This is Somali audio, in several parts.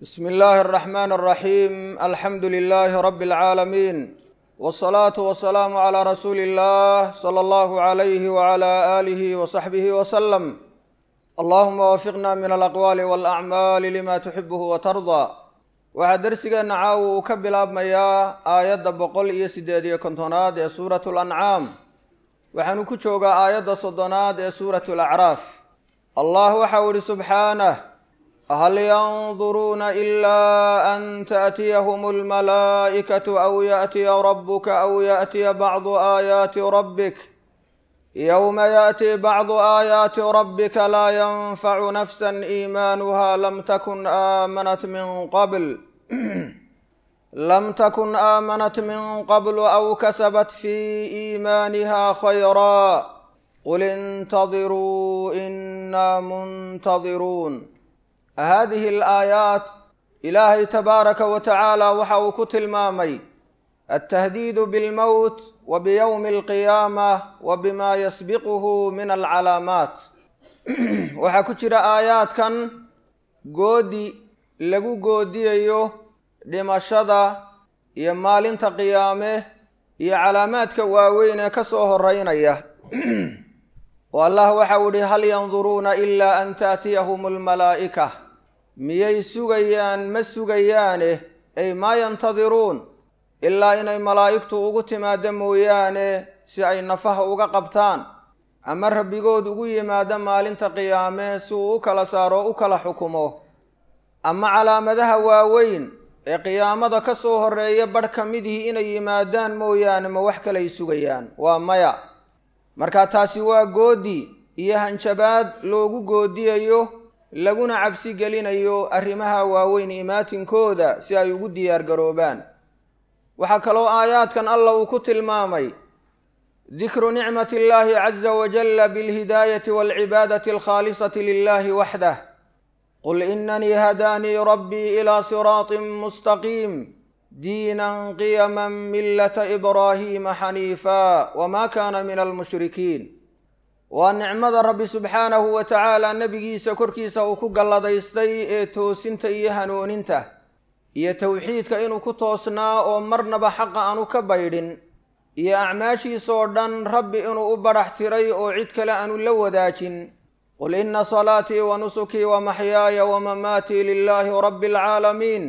bsm اllahi الرحmn الرaxيm alxamdu لlh rb العaalamiin wالصlaaة وaلسlاam عlى rasuuli الlah slى اllah عlyh وعlى آlih وصaxbih وsلم allahuma wafiqna min alaqwaali wاlأcmaali lima tuxibh وtarضى waxaa dersigeenna caawa uu ka bilaabmayaa aayadda boqol iyo sideed iyo kontonaad ee suurat اlancaam waxaanu ku joogaa aayadda soddonaad ee suurat اlacraaf allah waxau ihi subxaanah hal yanduruuna ilaa an taأtiyahum اlmalaa'ikaةu aw yaأtiya rabuka aw yaأtiya bacdu aayaati rabbik yowma yaأti bacdu aayaati rabbika laa yanfacu nafsa iimaanuha lam takun aamanat min qabl lam takun aamanat min qabl aw kasabat fi iimaaniha khayraa qul intadiruu ina muntadiruun hadihi alaayaat ilaahay tabaaraka wa tacaala waxa uu ku tilmaamay altahdiidu bilmowt wa biyowmi alqiyaama wa bima yasbiquhu min alcalaamaat waxaa ku jira aayaadkan goodi lagu goodiyayo dhimashada iyo maalinta qiyaame iyo calaamaadka waaweyn ee ka soo horeynaya oo allah waxau ihi hal yanduruuna ilaa an taatiyahum almalaa'ika miyay sugayaan ma sugayaane ay maa yantadiruun ilaa inay malaa'igtu ugu timaado mooyaane si ay nafaha uga qabtaan ama rabbigood ugu yimaado maalinta qiyaame si uu u kala saaro o u kala xukumo ama calaamadaha waaweyn ee qiyaamada ka soo horeeya badh ka midihii inay yimaadaan mooyaane ma wax kalay sugayaan waa maya marka taasi waa goodi iyo hanjabaad loogu goodiyayo laguna cabsi gelinayo arrimaha waaweyn imaatinkooda si ay ugu diyaar garoobaan waxaa kaloo aayaadkan allah uu ku tilmaamay dikru nicmati illaahi caza wajalla bilhidaayati waalcibaadati alkhaalisati lilahi waxdah qul inanii hadaanii rabbii ilaa siraatin mustaqiim diinan qiyama millata ibraahiima xaniifa wma kana min almushrikiin waa nicmada rabbi subxaanahu wa tacaala nebigiisa korkiisa uu ku galladaystay ee toosinta iyo hanooninta iyo towxiidka inuu ku toosnaa oo marnaba xaqa aanu ka baydhin iyo acmaashiisoo dhan rabbi inuu u badhax tiray oo cid kale aanu la wadaajin qul ina salaatii wa nusukii wa maxyaaya wa mamaatii lilaahi rabbi alcaalamiin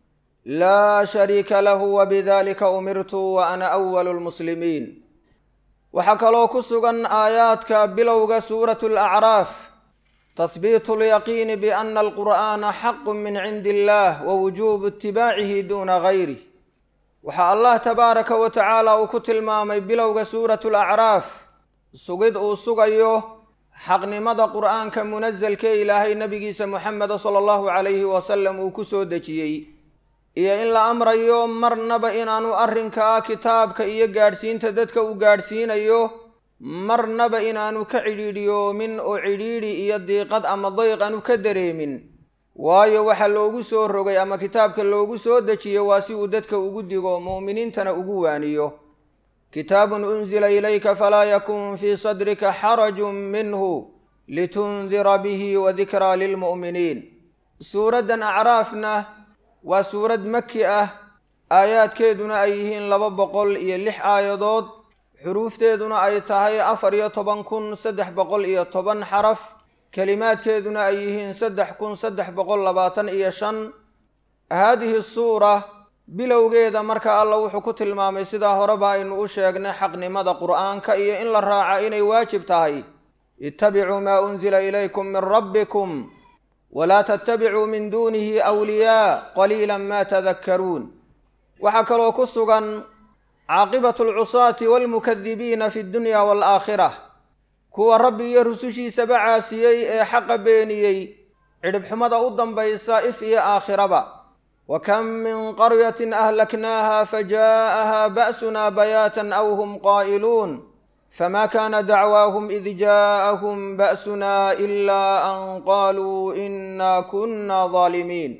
laa shariika lahu wabidalika umirtu wa ana awalu lmuslimiin waxaa kaloo ku sugan aayaadka bilowga suuratu alacraaf tahbiitu lyaqiini biana alqur'aana xaqu min cindi illah wa wujuubu itibaacihi duuna gayrih waxaa allah tabaaraka wa tacaala uu ku tilmaamay bilowga suuratu alacraaf sugid uu sugayo xaqnimada qur'aanka munasalkee ilaahay nabigiisa muxameda sala allahu calayhi wasalam uu ku soo dejiyey iyo in la amrayo marnaba inaanu arrinkaa kitaabka iyo gaadhsiinta dadka uu gaadhsiinayo marnaba inaanu ka cidhiidhiyoomin oo cidhiidhi iyo diiqad ama dayq aanu ka dareemin waayo waxa loogu soo rogay ama kitaabka loogu soo dejiyo waa si uu dadka ugu digo mu'miniintana ugu waaniyo kitaabun unzila ilayka falaa yakun fii sadrika xarajun minhu litundira bihi wa dikraa lilmu'miniin suuraddan acraafna waa suurad maki ah aayaadkeeduna ay yihiin laba boqol iyo lix aayadood xuruufteeduna ay tahay afar iyo toban kun saddex boqol iyo toban xaraf kelimaadkeeduna ay yihiin saddex kun saddex boqol labaatan iyo shan haadihi suura bilowgeeda marka alla wuxuu ku tilmaamay sidaa horeba aynu u sheegnay xaqnimada qur'aanka iyo in la raaca inay waajib tahay ittabicuu maa unzila ilaykum min rabbikum walaa tattabicuu min duunihi awliyaa qaliila ma tadakkaruun waxaa kaloo ku sugan caaqibatu alcusaati waalmukadibiina fi dunya waalaakhira kuwa rabbi iyo rusushiisaba caasiyey ee xaqa beeniyey cidhibxumada u dambaysa if iyo aakhiraba wa kam min qaryatin ahlaknaaha fajaa'aha ba'sunaa bayaatan aw hum qaa'iluun fma kana dacwaahum id jaaءahum ba'suna ila an qaluu ina kuna ظaalimiin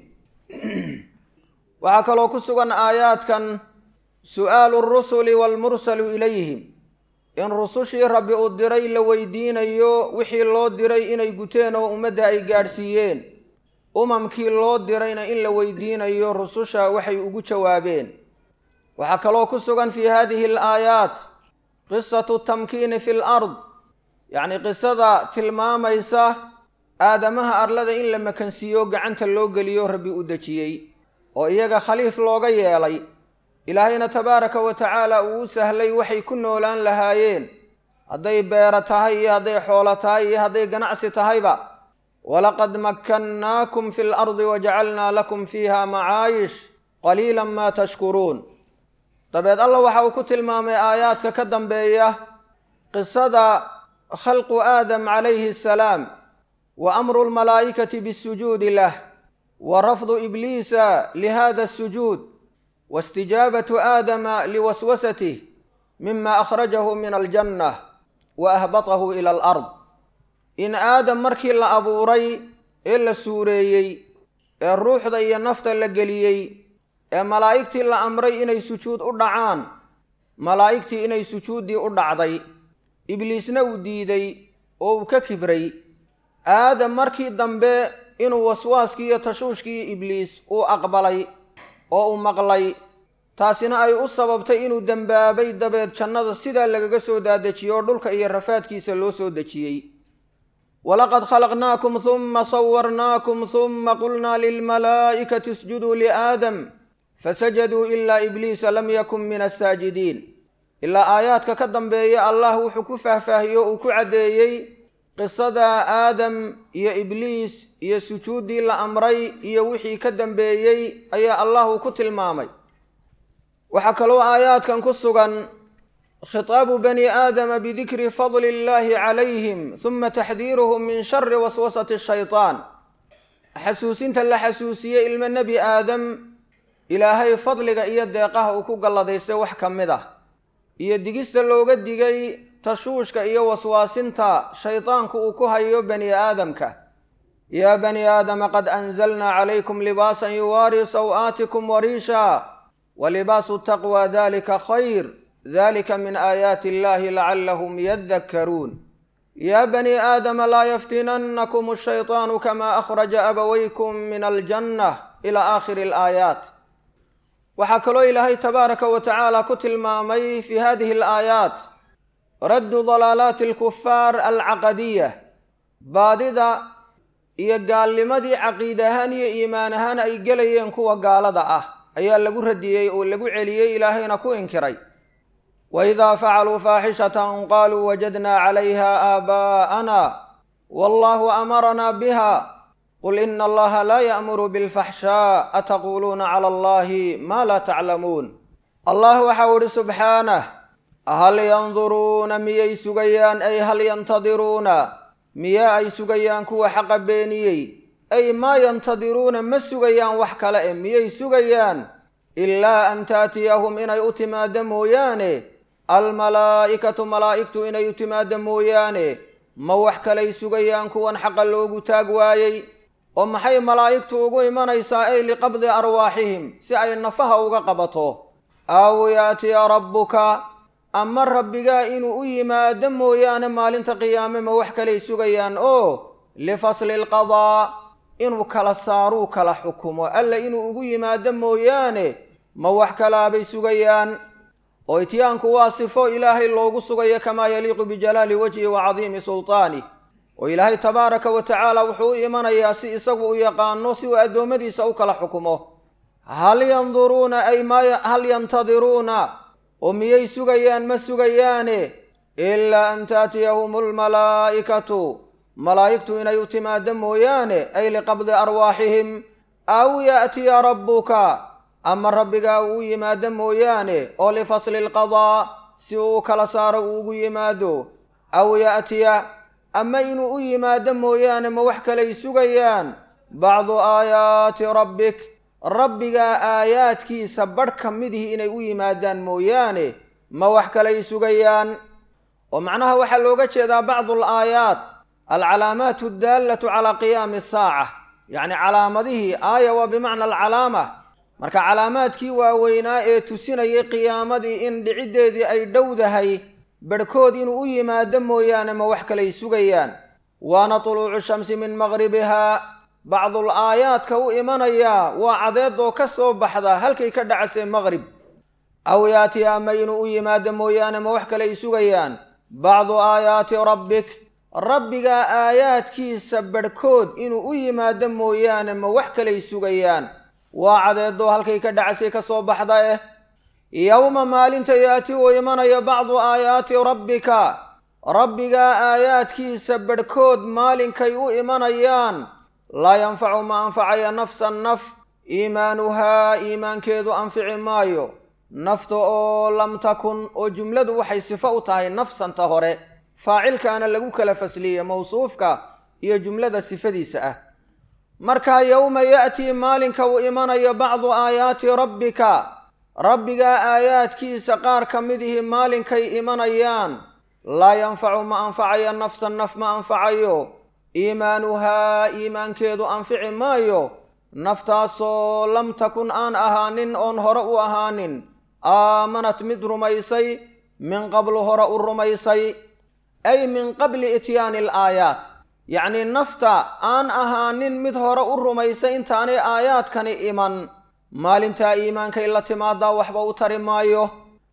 waxaa kaloo ku sugan aayaadkan su'aalu الrusuli wاlmursalu ilayhim in rusushii rabbi uu diray la weydiinayo wixii loo diray inay guteen oo ummadda ay gaadhsiiyeen umamkii loo dirayna in la weydiinayo rususha waxay ugu jawaabeen waxaa kaloo ku sugan fii hadihi alaayaat qisatu tamkiini fi lard yacni qisada tilmaamaysa aadamaha arlada in la makansiiyo gacanta loo geliyo rabbi u dejiyey oo iyaga khaliif looga yeelay ilaahayna tabaaraka wa tacaala uu u sahlay waxay ku noolaan lahaayeen hadday beero tahay iyo hadday xoolo tahay iyo hadday ganacsi tahayba walaqad makkannaakum fi lardi wajacalnaa lakum fiiha macaayish qaliila maa tashkuruun dabeed allah waxa uu ku tilmaamay aayaadka ka dambeeya qisada khalqu aadam calayhi asalaam wa amru lmalaa'ikati bisujuudi lah wa rafdu ibliisa lihada asujuud waistijaabatu aadama liwaswasatih mima akhrajahu min aljanna wa ahbatahu ila alard in aadam markii la abuuray ee la suureeyey ee ruuxda iyo nafta la geliyey ee malaa'igtii la amray inay sujuud u dhacaan malaa'igtii inay sujuuddii u dhacday ibliisna uu diiday oo uu ka kibray aadam markii dambe inuu waswaaskii iyo tashuushkii ibliis uu aqbalay oo uu maqlay taasina ay u sababtay inuu dembaabay dabeed jannada sidaa lagaga soo daadejiyo oo dhulka iyo rafaadkiisa loo soo dejiyey walaqad khalaqnaakum huma sawarnaakum huma qulnaa lilmalaa'ikati isjuduu liaadam fasajaduu ilaa ibliisa lam yakun min asaajidiin ilaa aayaadka ka dambeeya allah wuxuu ku faahfaahiyo uu ku caddeeyey qisada aadam iyo ibliis iyo sujuuddii la amray iyo wixii ka dambeeyey ayaa allah uu ku tilmaamay waxaa kaloo aayaadkan ku sugan khitaabu bani aadama bidikri fadli illaahi calayhim huma taxdiiruhum min shari waswasati shaytaan xasuusinta la xasuusiyey ilmo nebi aadam ilaahay fadliga iyo deeqaha uu ku galladaystay wax ka mid ah iyo digista looga digay tashuushka iyo waswaasinta shaydaanku uu ku hayo bani aadamka yaa bani aadama qad anzalnaa calaykum libaasan yuwaarii saw-aatikum wariisha wa libaasu taqwa dalika khayr dalika min aayaati illahi lacallahum yadakkaruun yaa bani aadama laa yaftinannakum ashaytaanu kama akhraja abawaykum min aljanna ila aakhiri alaayaat waxaa kaloo ilaahay tabaaraka wa tacaala ku tilmaamay fi hadihi alaayaat raddu dalaalaati alkufaar alcaqadiya baadida iyo gaalnimadii caqiid ahaan iyo iimaan ahaan ay gelayeen kuwa gaalada ah ayaa lagu radiyey oo lagu celiyey ilaahayna ku inkiray wa idaa facaluu faaxishatan qaaluu wajadnaa calayha aabaa'ana wallahu amaranaa biha qul ina allaha laa ya'muru bilfaxshaa ataquuluuna cala allahi maa laa taclamuun allah waxau idhi subxaanah hal yanduruuna miyay sugayaan ay hal yantadiruuna miyaa ay sugayaan kuwa xaqa beeniyey ay maa yantadiruuna ma sugayaan wax kale e miyay sugayaan ilaa an taatiyahum inay u timaado mooyaane almalaa'ikatu malaa'igtu inay u timaado mooyaane ma wax kalay sugayaan kuwan xaqa loogu taag waayey oo maxay malaa'igtu ugu imanaysaa ay liqabdi arwaaxihim si ay nafaha uga qabato aw yaatiya rabbuka ama rabbigaa inuu u yimaado mooyaane maalinta qiyaame ma wax kalay sugayaan oo lifasli alqadaa inuu kala saaruu kala xukumo alla inuu ugu yimaado mooyaane ma wax kalaabay sugayaan oo ityaanku waa sifo ilaahay loogu sugayo kamaa yaliiqu bijalaali wajhi wa cadiimi sultaani oo ilaahay tabaaraka wa tacaala wuxuu u imanayaa si isagu u yaqaano si uu addoommadiisa u kala xukumo hal yanduruuna ay maa hal yantadiruuna oo miyay sugayaan ma sugayaane ilaa an taatiyahum almalaa'ikatu malaa'igtu inay u timaado mooyaane ay liqabdi arwaaxihim aw yaatiya rabbuka ama rabbigaa uu yimaado mooyaane oo lifasli alqadaa si uu kala saaro uu ugu yimaado aw yaatiya ama inuu u yimaado mooyaane ma wax kalay sugayaan bacdu aayaati rabbik rabbigaa aayaadkiisa badh ka midihii inay u yimaadaan mooyaane ma wax kalay sugayaan oo macnaha waxaa looga jeedaa bacdu alaayaat alcalaamaat addaalatu calaa qiyaami asaaca yacni calaamadihii aaya waa bimacna alcalaama marka calaamaadkii waaweynaa ee tusinayay qiyaamadii in dhiciddeedii ay dhowdahay barhkood inuu u yimaado mooyaane ma wax kalay sugayaan waana tuluucu shamsi min maqribihaa bacdul aayaadka u imanayaa waa cadeedoo ka soo baxda halkay ka dhacasee maqrib aw yaati ama inuu u yimaado mooyaane ma wax kale ay sugayaan bacdu aayaati rabbik rabbigaa aayaadkiisa badhkood inuu u yimaado mooyaane ma wax kaley sugayaan waa cadeedoo halkay ka dhacasay ka soo baxda eh yowma maalinta yaati uu imanayo bacdu aayaati rabbika rabbigaa aayaadkiisa badhkood maalinkay u imanayaan laa yanfacu ma anfacaya nafsan naf iimaanuhaa iimaankeedu anfici maayo nafta oo lam takun oo jumladu waxay sifo u tahay nafsanta hore faacilkaana lagu kala fasliye mawsuufka iyo jumlada sifadiisa ah markaa yowma ya'tii maalinka uu imanayo bacdu aayaati rabbika rabbigaa aayaadkiisa qaar ka midihi maalinkay imanayaan laa yanfacu ma anfacayo nafsan naf ma anfacayo iimaanuhaa iimaankeedu anfici maayo naftaasoo lam takun aan ahaanin oon hore u ahaanin aamanat mid rumaysay min qablu hore u rumaysay ay min qabli ityaani alaayaat yacnii nafta aan ahaanin mid hore u rumaysay intaanay aayaadkani iman maalintaa iimaankay la timaadaa waxba u tari maayo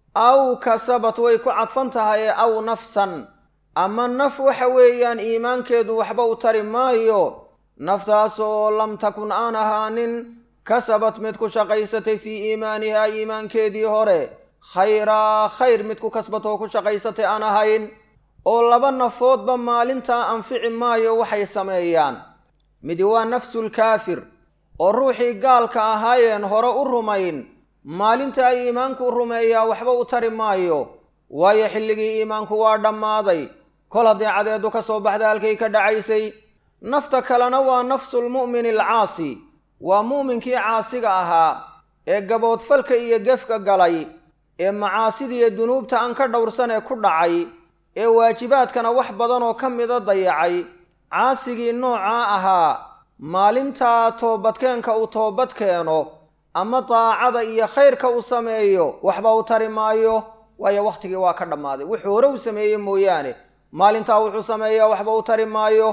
aw kasabat way ku cadfan tahay aw nafsan ama naf waxa weeyaan iimaankeedu waxba u tari maayo naftaasoo lam takun aan ahaanin kasabat mid ku shaqaysatay fii iimaanihaa iimaankeedii hore khayraa khayr mid ku kasbatoo ku shaqaysatay aan ahayn oo laba nafoodba maalintaa anfici maayo waxay sameeyaan midi waa nafsulkaafir oo ruuxii gaalka ahaayeen hore u rumayn maalintaa iimaanku rumeeyaa waxba u tari maayo waayo xilligii iimaanku waa dhammaaday kol haddii cadeedu ka soo baxda halkay ka dhacaysay nafta kalena waa nafsulmu'mini alcaasi waa mu'minkii caasiga ahaa ee gaboodfalka iyo gefka galay ee macaasidiiyo dunuubta aan ka dhowrsan ee ku dhacay ee waajibaadkana wax badan oo ka mida dayacay caasigii noocaa ahaa maalintaa toobadkeenka uu toobad keeno ama daacada iyo khayrka uu sameeyo waxba u tari maayo waayo wakhtigii waa ka dhammaaday wuxuu hore u sameeye mooyaane maalintaa wuxuu sameeyaa waxba u tari maayo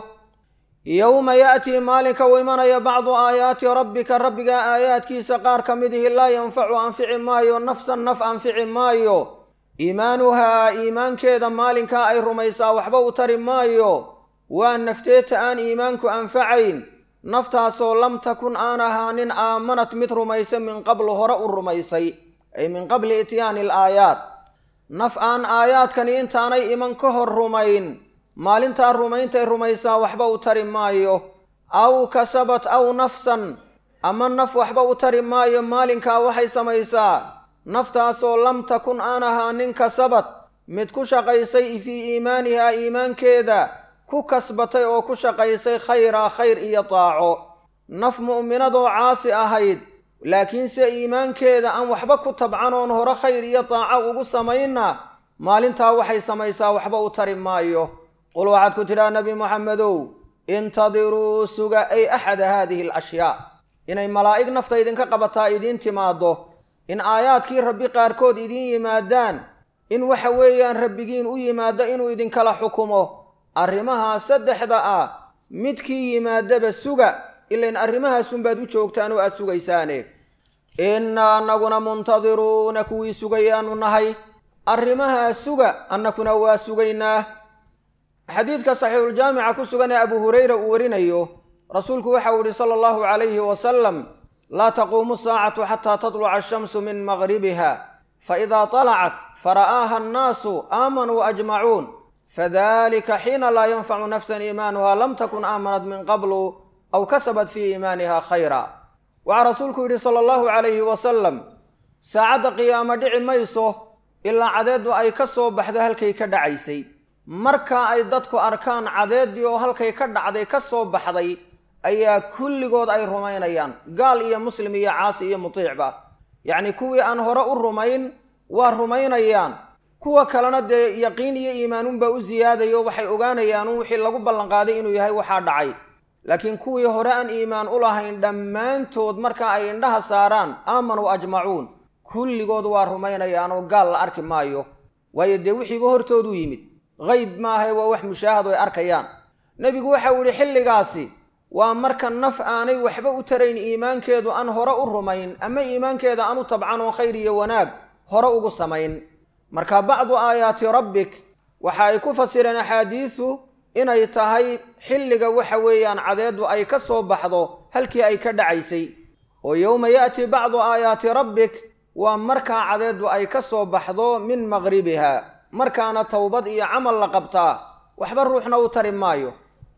yowma ya'tii maalinka uu imanaya bacdu aayaati rabbika rabbiga aayaadkiisa qaar ka midihi laa yanfacu anfici maayo nafsan naf anfici maayo iimaanuhaa iimaankeeda maalinkaa ay rumaysaa waxba u tari maayo waa nafteeta aan iimaanku anfacayn naftaasoo lam takun aan ahaanin aamanat mid rumaysa min qablu hore u rumaysay ay min qabli ityaani alaayaat naf aan aayaadkani intaanay iman ka hor rumayn maalintaa rumayntay rumaysaa waxba u tari maayo aw kasabat aw nafsan ama naf waxba u tari maayo maalinkaa waxay samaysaa naftaasoo lam takun aan ahaanin kasabad mid ku shaqaysay fii iimaanihaa iimaankeeda ku kasbatay oo ku shaqaysay khayraa khayr iyo taaco naf mu'minadoo caasi ahayd laakiinse iimaankeeda aan waxba ku tabcanoon hore khayr iyo taaco ugu samaynna maalintaa waxay samaysaa waxba u tari maayo qul waxaad ku tidhaha nebi moxamedow intadiruu suga ay axada haadihi alashyaa inay malaa'ig nafta idinka qabataa idiin timaaddo in aayaadkii rabbi qaarkood idiin yimaadaan in waxa weeyaan rabbigiin u yimaado inuu idinkala xukumo arrimahaa saddexda ah midkii yimaadaba suga ilain arrimahaasunbaad u joogtaan oo aad sugaysaane innaa annaguna muntadiruuna kuwii sugayaanu nahay arrimahaa suga annakuna waa sugaynaa xadiidka saxiixuljaamica ku sugan ee abu hureyra uu warinayo rasuulku waxa uu yihi sala allahu calayhi wasalam laa taquumu saacatu xataa tatluca ashamsu min maqribiha faidaa talacat fara'aaha annaasu aamanuu ajmacuun fadalika xiina laa yanfacu nafsan iimaanuha lam takun aamanat min qablu aw kasabat fii iimaaniha khayra waxaa rasuulku yidhi sala allahu calayhi wasalam saacadda qiyaamo dhici mayso ilaa cadeeddu ay ka soo baxdo halkay ka dhacaysay markaa ay dadku arkaan cadeeddii oo halkay ka dhacday ka soo baxday ayaa kulligood ay rumaynayaan gaal iyo muslim iyo caasi iyo mutiicba yacnii kuwii aan hore u rumayn waa rumaynayaan kuwa kalena dee yaqiin iyo iimaanuunbaa u siyaadayo waxay ogaanayaan wixii lagu ballanqaaday inuu yahay waxaa dhacay laakiin kuwii hore aan iimaan u lahayn dhammaantood marka ay indhaha saaraan aamanuu ajmacuun kulligood waa rumaynayaan oo gaal la arki maayo waayo dee wixiiba hortoodu yimid hayb maahae waa wax mushaahad o ay arkayaan nebigu waxa uu yihi xilligaasi waa marka naf aanay waxba u tarayn iimaankeedu aan hore u rumayn ama iimaankeeda aan u tabcan oo khayr iyo wanaag hore ugu samayn marka bacdu aayaati rabbik waxa ay ku fasireen axaadiisu inay tahay xilliga waxa weeyaan cadeeddu ay ka soo baxdo halkii ay ka dhacaysay oo yowma ya'ti bacdu aayaati rabbik waa markaa cadeeddu ay ka soo baxdo min maqribiha markaana towbad iyo camal la qabtaa waxba ruuxna u tari maayo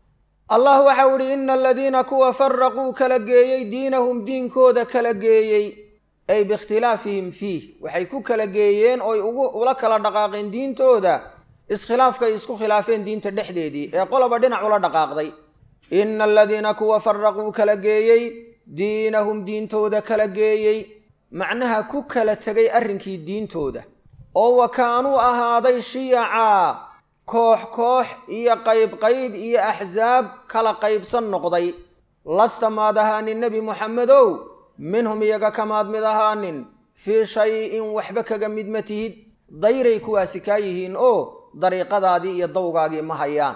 allah waxau idhi ina aladiina kuwa faraquu kala geeyey diinahum diinkooda kala geeyey ay biikhtilaafihim fiih waxay ku kala geeyeen ooy ugu ula kala dhaqaaqeen diintooda iskhilaafkay isku khilaafeen diinta dhexdeedii ee qoloba dhinac ula dhaqaaqday ina aladiina kuwa faraquu kala geeyey diinahum diintooda kala geeyey macnaha ku kala tegay arrinkii diintooda oo wa kaanuu ahaaday shiyacaa koox koox iyo qayb qayb iyo axsaab kala qaybsan noqday lasta maad ahaanin nebi muxamedow minhum iyaga kamaad mid ahaanin fii shay-in waxba kaga mid ma tihid dayray kuwaasi kaa yihiin oo dariiqadaadii iyo dawgaagii ma hayaan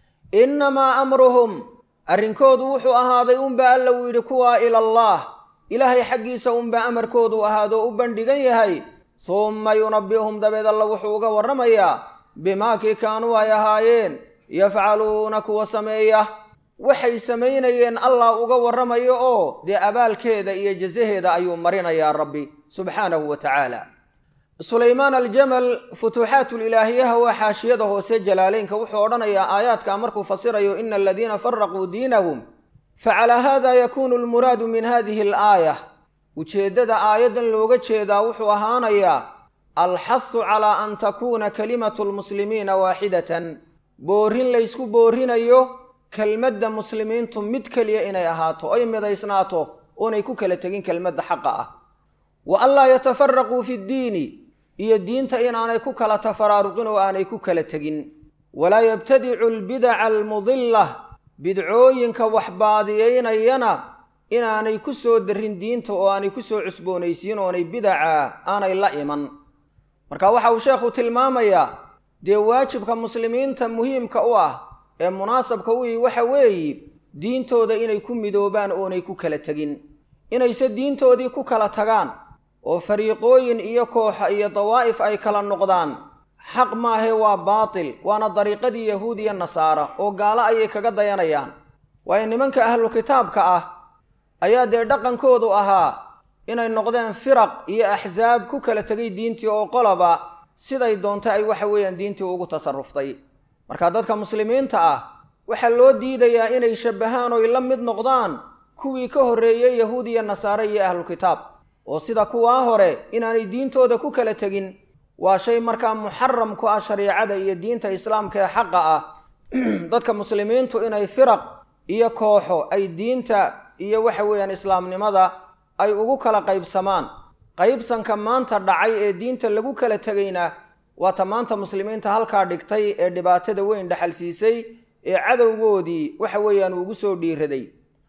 innamaa amruhum arrinkoodu wuxuu ahaaday unbaa alla uu yidhi kuwaa ilallaah ilaahay xaggiisa unbaa amarkoodu ahaadoo u bandhigan yahay humma yunabbi'uhum dabeed alla wuxuu uga warramayaa bimaa kii kaanuu ay ahaayeen yafcaluuna kuwa sameeya waxay samaynayeen allah uga warramayo oo dee abaalkeeda iyo jasaheeda ayuu marinayaa rabbi subxaanahu wa tacaala sulaymaan aljamal futuuxaatulilaahiyaha waa xaashiyada hoose jalaaleynka wuxuu odhanayaa aayaadka markuu fasirayo ina aladiina faraquu diinahum facalaa hada yakuunu almuraadu min hadihi alaaya ujeeddada aayaddan looga jeedaa wuxuu ahaanayaa alxasu calaa an takuuna kalimatu lmuslimiina waaxidatan boorin laysku boorinayo kelmadda muslimiintu mid keliya inay ahaato oy midaysnaato oonay ku kala tegin kelmadda xaqa ah wa anlaa yatafaraquu fi ddiini iyo diinta inaanay ku kala tafaraaruqin oo aanay ku kala tegin walaa yabtadicu albidaca almudilla bidcooyinka waxbaadiyeynayana inaanay ku soo darin diinta oo aanay ku soo cusboonaysiin oonay bidaca aanay la iman marka waxa uu sheekhu tilmaamayaa dee waajibka muslimiinta muhiimka u ah ee munaasabka u ihi waxa weeye diintooda inay ku midoobaan oonay ku kala tegin inayse diintoodii ku kala tagaan oo fariiqooyin iyo kooxa iyo dawaa'if ay kala noqdaan xaq maahe waa baatil waana dariiqadii yahuud iyo nasaara oo gaalo ayay kaga dayanayaan waayo nimanka ahlu kitaabka ah ayaa dee dhaqankoodu ahaa inay noqdeen firaq iyo axsaab ku kala tegay diintii oo qoloba siday doonta ay waxa weeyaan diintii ugu tasaruftay marka dadka muslimiinta ah waxaa loo diidayaa inay shabbahaan oy la mid noqdaan kuwii ka horreeyey yahuud iyo nasaare iyo ahlukitaab oo sida kuwaa hore inaanay diintooda ku kala tegin waa shay markaa muxaram ku ah shariicada iyo diinta islaamka ee xaqa ah dadka muslimiintu inay firaq iyo kooxo ay diinta iyo waxa weeyaan islaamnimada ay ugu kala qaybsamaan qaybsanka maanta dhacay ee diinta lagu kala tegayna waata maanta muslimiinta halkaa dhigtay ee dhibaatada weyn dhaxalsiisay ee cadowgoodii waxa weeyaan ugu soo dhiiraday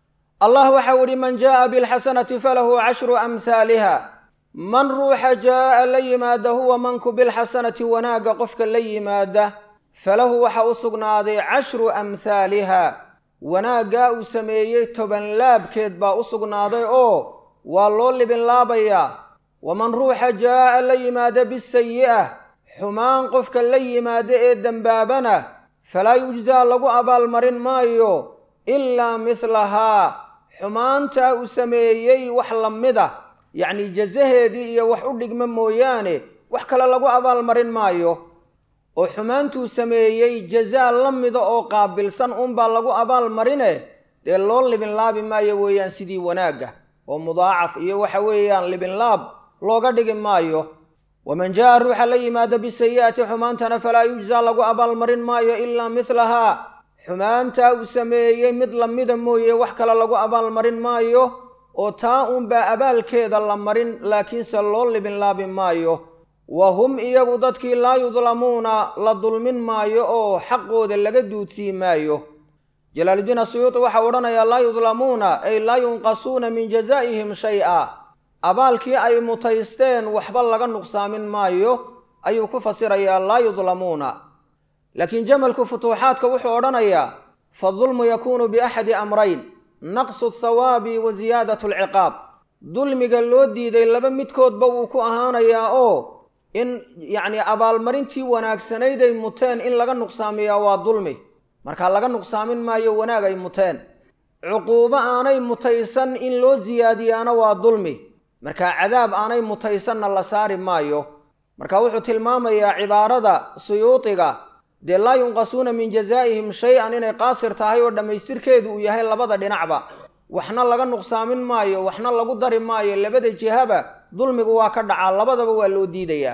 allah waxau idhi man jaa'a bilxasanati falahu cashru amhaaliha man ruuxa jaa'a la yimaada huwa manku bilxasanati wanaagga qofka la yimaada falahu waxa u sugnaaday cashru amhaaliha wanaaggaa uu sameeyey toban laabkeed baa u sugnaaday oo waa loo libinlaabayaa waman ruuxa jaa'a la yimaada bisayi'ah xumaan qofka la yimaada ee dembaabana falaa yujsaa lagu abaalmarin maayo ilaa midlahaa xumaantaa uu sameeyey wax la mid ah yacnii jasaheedii iyo wax u dhigma mooyaane wax kale lagu abaalmarin maayo oo xumaantuu sameeyey jazaa la mida oo qaabilsan unbaa lagu abaalmarine dee loo libinlaabi maayo weeyaan sidii wanaagga oo mudaacaf iyo waxa weeyaan libinlaab looga dhigi maayo waman jaa ruuxa la yimaada bisayi'ati xumaantana falaa yujsaa lagu abaalmarin maayo ilaa midlahaa xumaantaa uu sameeyey mid lamida mooye wax kale lagu abaalmarin maayo oo taa uunbaa abaalkeeda la marin laakiinse loo libinlaabi maayo wa hum iyagu dadkii laa yudlamuuna la dulmin maayo oo xaqooda laga duudsii maayo jalaaluddiin asuyuuti waxau odhanayaa laa yudlamuuna ay laa yunqasuuna min jazaa'ihim shay-a abaalkii ay mutaysteen waxba laga nuqsaamin maayo ayuu ku fasirayaa laa yudlamuuna laakiin jamalku futuuxaadka wuxuu odhanayaa fadulmu yakuunu biaxadi amrayn naqsu athawaabi wa ziyaadat alciqaab dulmiga loo diiday laba midkoodba wuu ku ahaanayaa oo in yacni abaalmarintii wanaagsanayd ay muteen in laga nuqsaamiyaa waa dulmi marka laga nuqsaamin maayo wanaag ay muteen cuquubo aanay mutaysan in loo siyaadiyaana waa dulmi marka cadaab aanay mutaysanna la saari maayo marka wuxuu tilmaamayaa cibaarada suyuudiga dee laa yunqasuuna min jazaa'ihim shay-an inay qaasir tahay oo dhammaystirkeedu uu yahay labada dhinacba waxna laga nuqsaamin maayo waxna lagu dari maayo labada jihaba dulmigu waa ka dhacaa labadaba waa loo diidayaa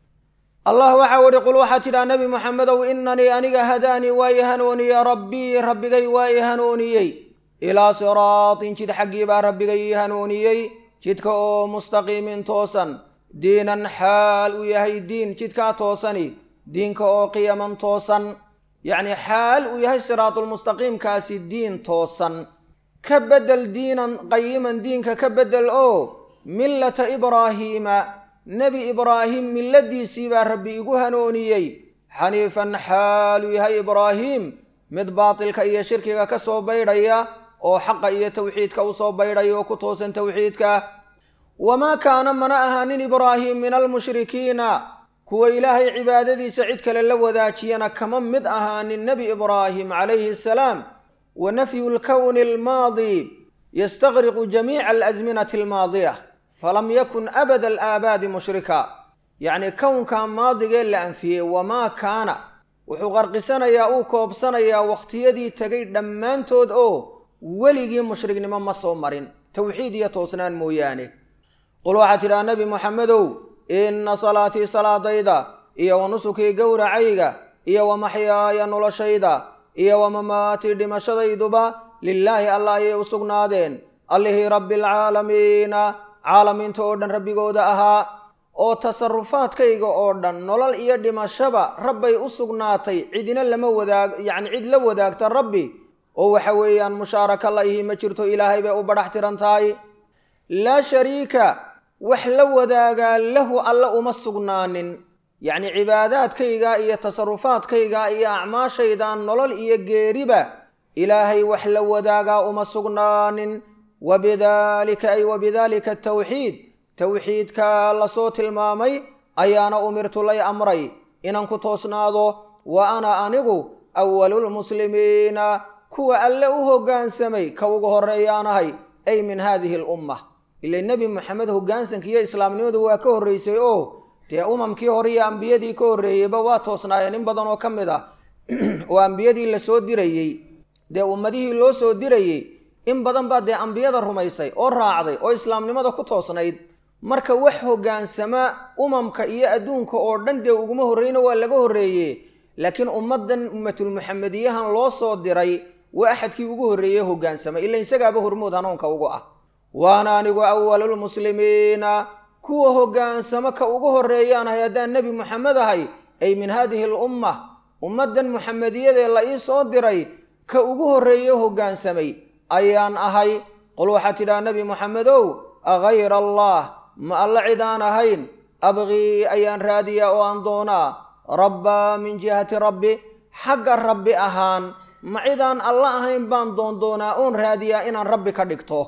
allah waxaa uhi qul waxaa tidhaha nebi moxamedow inanii aniga hadaanii waa i hanuuniye rabbii rabbigay waa i hanuuniyey ilaa siraatin jid xaggii baa rabbigay ii hanuuniyey jidka oo mustaqiimin toosan diinan xaal uu yahay diin jidkaa toosani diinka oo qiyaman toosan yacni xaal uu yahay siraatulmustaqiimkaasi diin toosan ka beddel diinan qayiman diinka ka beddel oo millata ibraahiima nebi ibraahim milladiisii baa rabbi igu hanuuniyey xaniifan xaaluu yahay ibraahiim mid baatilka iyo shirkiga ka soo baydhaya oo xaqa iyo tawxiidka usoo baydhaya oo ku toosan tawxiidka wamaa kaana mana ahaanin ibraahim min almushrikiina kuwa ilaahay cibaadadiisa cid kale la wadaajiyana kama mid ahaanin nebi ibraahim calayhi asalaam wa nafyu lkowni almaadi yastaqriqu jamiica alasminati almaadiya falam yakun abada alaabaadi mushrika yacni kownka maadigee la anfiyey wamaa kaana wuxuu qarqisanayaa uu koobsanayaa wakhtiyadii tegay dhammaantood oo weligii mushriknimo ma soo marin towxiid iyo toosnaan mooyaane qul waxaad tidhaha nebi moxamedow inna salaatii salaadayda iyo wa nusukii gowracayga iyo wa maxyaaya noloshayda iyo wa mamaatii dhimashadayduba lilaahi allah ayay u sugnaadeen allihii rabbialcaalamiina caalamiinta oo dhan rabbigooda ahaa oo tasarufaadkayga oo dhan nolol iyo dhimashaba rabbay u sugnaatay cidina lama wadaag yacni cid la wadaagta rabbi oo waxa weeyaan mushaaraka la ihi ma jirto ilaahay bay u badhax tiran tahay laa shariika wax la wadaagaa lahu alle uma sugnaanin yacni cibaadaadkayga iyo tasarufaadkayga iyo acmaashaydan nolol iyo geeriba ilaahay wax la wadaagaa uma sugnaanin wabidaalika ay wabidaalika atawxiid towxiidka lasoo tilmaamay ayaana umirtu lay amray inaan ku toosnaado wa ana anigu awalulmuslimiina kuwa alle u hoggaansamay ka ugu horreeyaanahay ay min haadihi alumma ila nebi moxamed hoggaansanka iyo islaamnimadu waa ka horreysay oo dee umamkii hore iyo ambiyadii ka horreeyeyba waa toosnaayeen in badan oo ka mid ah oo ambiyadii lasoo dirayey dee ummadihii loo soo dirayey in badan baa dee ambiyada rumaysay oo raacday oo islaamnimada ku toosnayd marka wax hoggaansama umamka iyo adduunka oo dhan dee uguma horreyna waa laga horreeye laakiin ummaddan ummatulmuxamediyahan loo soo diray waa axadkii ugu horreeye hoggaansama ila isagaaba hormood hanuunka ugu ah waana anigu awalulmuslimiina kuwa hoggaansamo ka ugu horreeyaanahay haddaan nebi moxamed ahay ay min haadihi alumma ummaddan muxamediyadee la ii soo diray ka ugu horreeye hoggaansamay ayaan ahay qul waxaad tidhaha nebi moxamedow agayra allah ma alla cid aan ahayn abqii ayaan raadiyaa oo aan doonaa rabbaa min jihati rabbi xagga rabbi ahaan ma cidaan alla ahayn baan doondoonaa oon raadiyaa inaan rabbi ka dhigto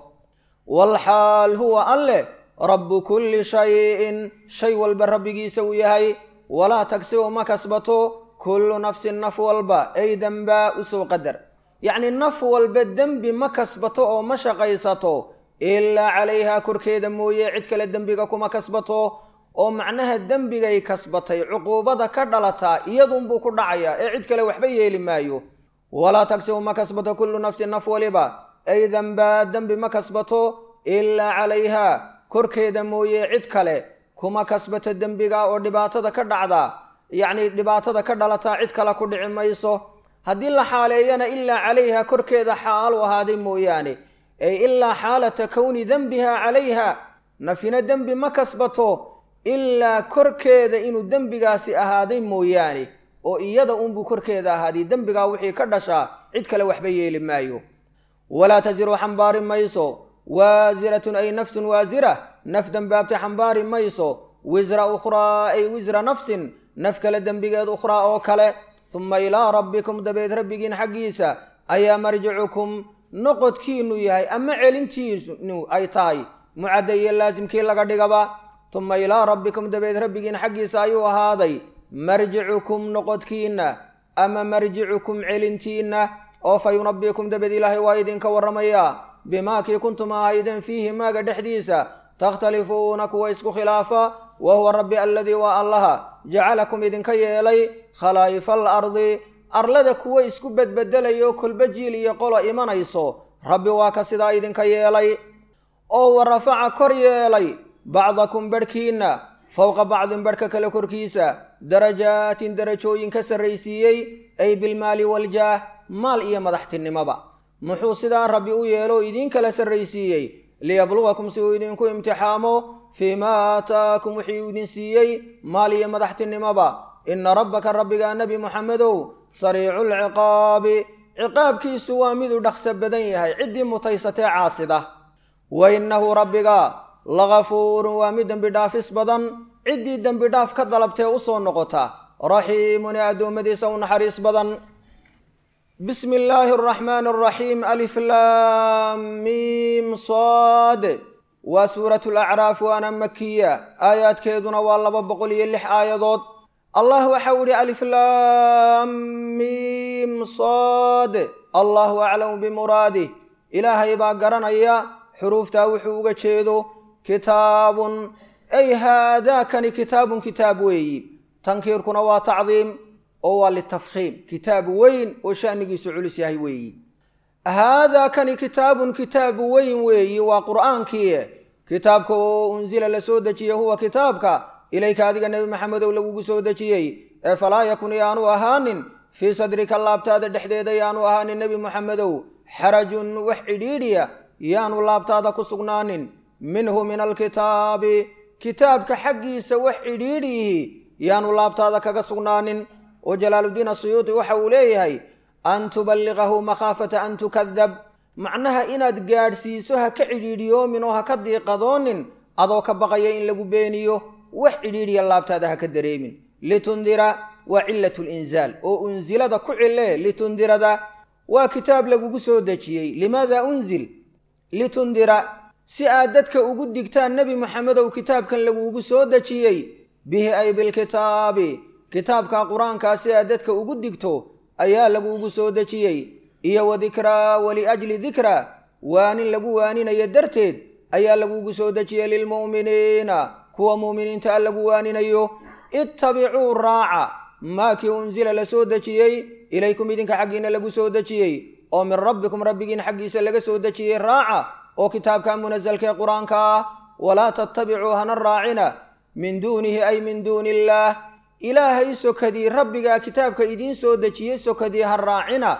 walxaal huwa alleh rabbu kulli shayin shay walba rabbigiisa uu yahay walaa tagsibu ma kasbato kullu nafsin naf walba ay dembaa usoo qadar yacni naf walba dembi ma kasbato oo ma shaqaysato ilaa calayhaa korkeeda mooye cid kale dembiga kuma kasbato oo macnaha dembigay kasbatay cuquubada ka dhalataa iyadunbuu ku dhacayaa ee cid kale waxba yeeli maayo walaa tagsibu ma kasbato kullu nafsin naf waliba ay dembaa dembi ma kasbato ilaa calayhaa korkeeda mooye cid kale kuma kasbato dembiga oo dhibaatada ka dhacda yacni dhibaatada ka dhalataa cid kale ku dhici mayso haddii la xaaleeyana ilaa calayha korkeeda xaalu ahaaday mooyaane ay ilaa xaalata kowni dembiha calayha nafina dembi ma kasbato ilaa korkeeda inuu dembigaasi ahaaday mooyaane oo iyada unbuu korkeeda ahaaday dembigaa wixii ka dhashaa cid kale waxba yeeli maayo walaa tasiru xambaari mayso waasiratun ay nafsun waasira naf dembaabta xambaari mayso wisra ukhraa ay wisra nafsin naf kale dembigeed ukhraa oo kale suma ilaa rabbikum dabeed rabbigiin xaggiisa ayaa marjicukum noqodkiinu yahay ama celintiinu ay tahay mucadda iyo laasimkii laga dhigaba tuma ilaa rabbikum dabeed rabbigiin xaggiisa ayuu ahaaday marjicukum noqodkiinna ama marjicukum celintiinna oo fa yunabikum dabeed ilaahay waa idinka warramayaa bimaa kii kuntum ahaydeen fiihi maaga dhexdiisa takhtalifuuna kuwa isku khilaafa wa huwa rabbi aladii waa allaha jacalakum idinka yeelay khalaa'ifa alardi arlada kuwa isku bedbedelayo kolba jiil iyo qolo imanayso rabbi waa ka sidaa idinka yeelay oo wa rafaca kor yeelay bacdakum barhkiinna fowqa bacdin barhka kale korkiisa darajaatin darajooyin ka sarraysiiyey ay bilmaali waljaah maal iyo madaxtinimoba muxuu sidaa rabbi u yeelo idiin kala sarraysiiyey liyablugakum si uu idinku imtixaamo fii maa aataakum wixii uu idin siiyey maal iyo madaxtinimoba ina rabbaka rabbigaa nebi moxamedow sariicu lciqaabi ciqaabkiisu waa miduu dhaqso badan yahay ciddii mutaysatee caasida wa innahu rabbiga lagafuurun waa mid dembi dhaafis badan ciddii dembi dhaaf ka dalabtee u soo noqota raxiimun ee addoommadiisa u naxariis badan bismi illaahi araxmaani araxiim alif laam miim saad waa suuratu lacraaf waana makiya aayaadkeeduna waa laba boqol iyo lix aayadood allah waxau ihi alif laam miim saad allahu aclamu bimuraadih ilaahay baa garanaya xuruuftaa wuxuu uga jeedo kitaabun ay haadaakani kitaabun kitaab weeyi tankiirkuna waa tacdiim oo waa litafkhiim kitaab weyn oo shanigiisu culus yahay weeyi haadaakani kitaabun kitaab weyn weeyi waa qur'aankii kitaabka oo unsila la soo dejiyey huwa kitaabka ilayka adiga nebi maxamedow lagugu soo dejiyey ee falaa yakun yaanu ahaanin fii sadrika laabtaada dhexdeeda yaanu ahaanin nebi moxamedow xarajun wax cidhiidhiya yaanu laabtaada ku sugnaanin minhu min alkitaabi kitaabka xaggiisa wax cidhiidhiyihi yaanu laabtaada kaga sugnaanin oo jalaaluddiin asuyuudi waxa uu leeyahay an tuballiqahu makhaafata an tukadab macnaha inaad gaadhsiiso ha ka cidhiidhiyoomin oo ha ka diiqadoonin adoo ka baqaya in lagu beeniyo wax cidhiidhiya laabtaada ha ka dareemin litundira waa cilat linzaal oo unsilada ku cile litundirada waa kitaab lagugu soo dejiyey limaada unzil litundira si aad dadka ugu digtaan nebi moxamedow kitaabkan lagugu soo dejiyey bihi ay bilkitaabi kitaabka qur-aankaa si aad dadka ugu digto ayaa lagugu soo dejiyey iyo wa dikraa waliajli dikra waanin lagu waaninayo darteed ayaa lagugu soo dejiyey lilmu'miniina kuwa mu'miniinta a lagu waaninayo ittabicuu raaca maakii unsila la soo dejiyey ilaykum idinka xaggiina lagu soo dejiyey oo min rabbikum rabbigiin xaggiisa laga soo dejiyey raaca oo kitaabka munasalkee qur-aanka ah walaa tattabicuu hana raacina min duunihi ay min duuni illaah ilaahay sokadii rabbigaa kitaabka idiin soo dejiyey sokadii ha raacina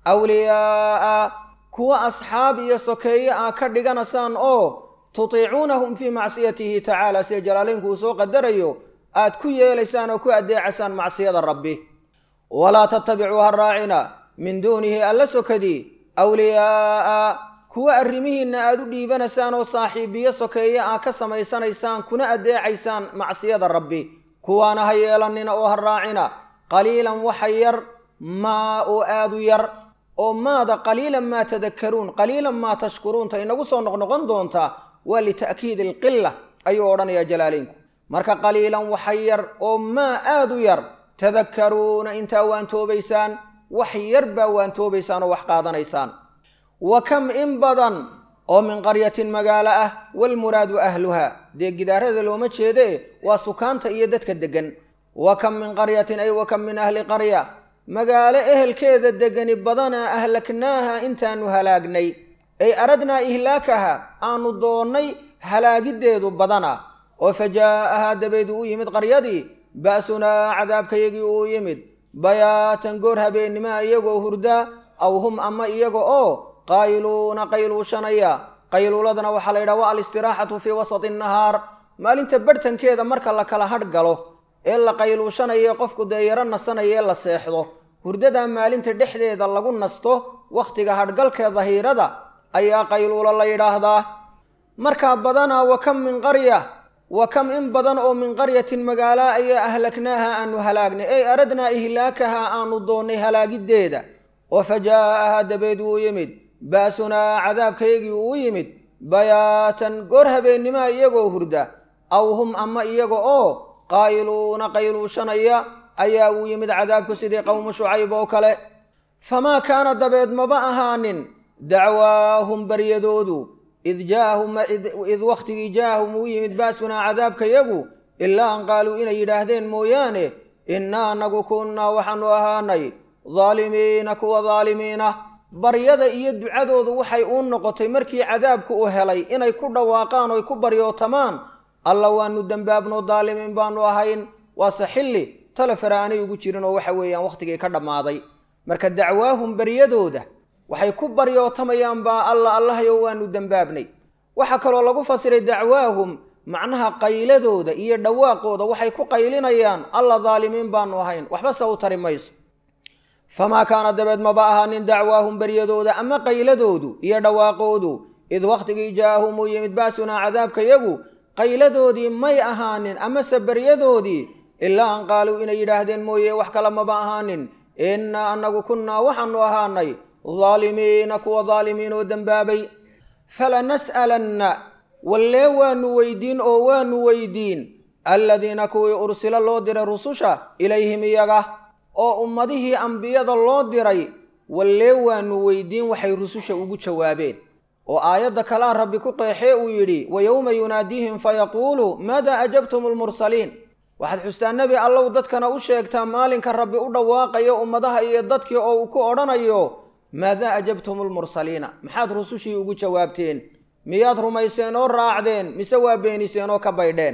awliyaa'a kuwa asxaab iyo sokeeye aa ka dhiganaysaan oo tutiicuunahum fii macsiyatihi tacaala sida jalaalaynku uu soo qadarayo aad ku yeelaysaan oo ku addeecaysaan macsiyada rabbi walaa tattabicuu ha raacina min duunihi alla sokadii awliyaa'a kuwa arrimihiinna aad u dhiibanaysaan oo saaxiibiyo sokeeye aa ka samaysanaysaan kuna addeecaysaan macsiyada rabbi kuwaana ha yeelanina oo ha raacina qaliilan waxa yar maa oo aad u yar oo maada qaliilan maa tadakkaruun qaliilan maa tashkuruunta inagu soo noqnoqon doontaa waa lita'kiidi alqila ayuu odhanayaa jalaaleynku marka qaliilan waxa yar oo maa aad u yar tadakkaruuna intaa waantoobaysaan wax yar baa waantoobaysaan oo wax qaadanaysaan wa kam in badan oo min qaryatin magaalo ah walmuraadu ahluha dee gidaarada looma jeede waa sukaanta iyo dadka deggan wa kam min qaryatin ay wa kam min ahli qarya magaalo ehelkeeda degani badanaa ahlaknaaha intaanu halaagnay ay aradnaa ihlaakaha aanu doonnay halaagiddeedu badana oo fa jaa'ahaa dabeed uu yimid qaryadii ba'sunaa cadaabkayagii uu yimid bayaatan goor habeennimaa iyagoo hurdaa aw hum ama iyaga oo qayluuna qayluushanaya qayluuladana waxaa la yidhaha waa alistiraaxatu fii wasati nahaar maalinta barhtankeeda marka la kala hadh galo ee la qayluushanayo qofku dee yaro nasanaya ee la seexdo hurdadaa maalinta dhexdeeda lagu nasto wakhtiga hadhgalkee dahiirada ayaa qayluulo la yidhaahdaa markaa badanaa wa kam min qarya wa kam in badan oo min qaryatin magaala ayaa ahlaknaaha aanu halaagnay ey aradnaa ihlaakaha aanu doonnay halaagiddeeda oo fa jaa'aha dabeed wuu yimid ba'sunaa cadaabkaygii uu u yimid bayaatan goor habeennimaa iyagoo hurda aw hum ama iyaga oo qaa'iluuna qayluushanaya ayaa uu yimid cadaabku sidii qowmu shucayb oo kale famaa kaana dabeed maba ahaanin dacwaahum baryadoodu id jaahum id wakhtigii jaahum uu yimid ba'sunaa cadaabkayagu ilaa an qaaluu inay yidhaahdeen mooyaane innaa anagu kunnaa waxaanu ahaanay daalimiina kuwa daalimiina baryada iyo ducadoodu waxay uu noqotay markii cadaabku uu helay inay ku dhawaaqaan oy ku baryootamaan alla waanu dembaabno daalimiin baanu ahayn waase xilli tale fara aanay ugu jirin oo waxa weeyaan wakhtigii ka dhammaaday marka dacwaahum baryadooda waxay ku baryootamayaan baa alla allahayo waanu dembaabnay waxaa kaloo lagu fasiray dacwaahum macnaha qayladooda iyo dhawaaqooda waxay ku qaylinayaan alla daalimiin baanu ahayn waxba se u tari mayso famaa kaana dabeed maba ahaanin dacwaahum baryadooda ama qayladoodu iyo dhawaaqoodu id wakhtigii jaa'ahum uu yimid ba'sunaa cadaabkayagu qayladoodii may ahaanin amase baryadoodii ilaa an qaaluu inay yidhaahdeen mooye wax kale maba ahaanin innaa annagu kunnaa waxaanu ahaanay daalimiina kuwa daalimiin oo dembaabay falanas'alanna wallee waanu weydiin oo waanu weydiin alladiina kuwii ursila loo diray rususha ilayhim iyaga oo ummadihii ambiyada loo diray wallee waanu weydiin waxay rususha ugu jawaabeen oo aayadda kalaa rabbi ku qeexee uu yidhi wa yowma yunaadiihim fayaquulu maadaa ajabtum almursaliin waxaad xustaa nebi allow dadkana u sheegtaa maalinka rabbi u dhawaaqayo ummadaha iyo dadkii oo uu ku odhanayo maadaa ajabtum almursaliina maxaad rusushii ugu jawaabteen miyaad rumayseen oo raacdeen mise waa beeniseen oo ka baydheen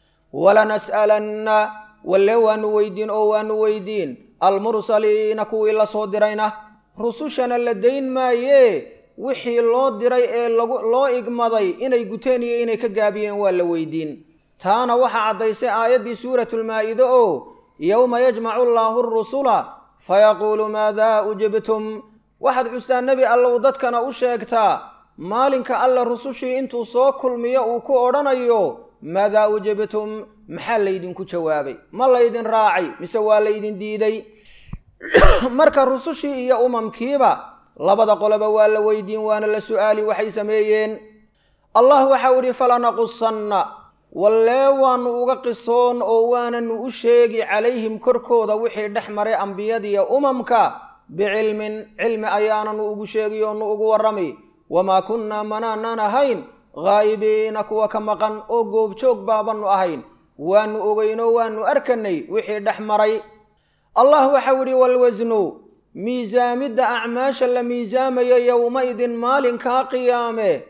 walanas'alanna walle waanu weydiin oo waanu weydiin almursaliina kuwii la soo dirayna rusushana la dayn maayee wixii loo diray ee loo igmaday inay guteen iyo inay ka gaabiyeen waa la weydiin taana waxaa caddaysay aayaddii suuratulmaa-ide oo yowma yajmacu allaahu arusula fayaquulu maadaa ujibtum waxaad xustaa nebi allow dadkana u sheegtaa maalinka alle rusushii intuu soo kulmiyo uu ku odhanayo maadaa ujibtum maxaa laydinku jawaabay ma laydin raacay mise waa laydin diiday marka rusushii iyo umamkiiba labada qoloba waa la weydiin waana la su'aali waxay sameeyeen allah waxau idhi falanaqusanna wallee waanu uga qisoon oo waananu u sheegi calayhim korkooda wixii dhex maray ambiyadiiyo umamka bicilmin cilmi ayaananu ugu sheegi oonu ugu warrami wamaa kunnaa manaanaan ahayn haa'ibiina kuwa ka maqan oo goobjoog baabannu ahayn waanu ogeynoo waanu arkanay wixii dhex maray allah waxau idhi walwasnu miisaamidda acmaasha la miisaamayo yowma-idin maalinkaa qiyaame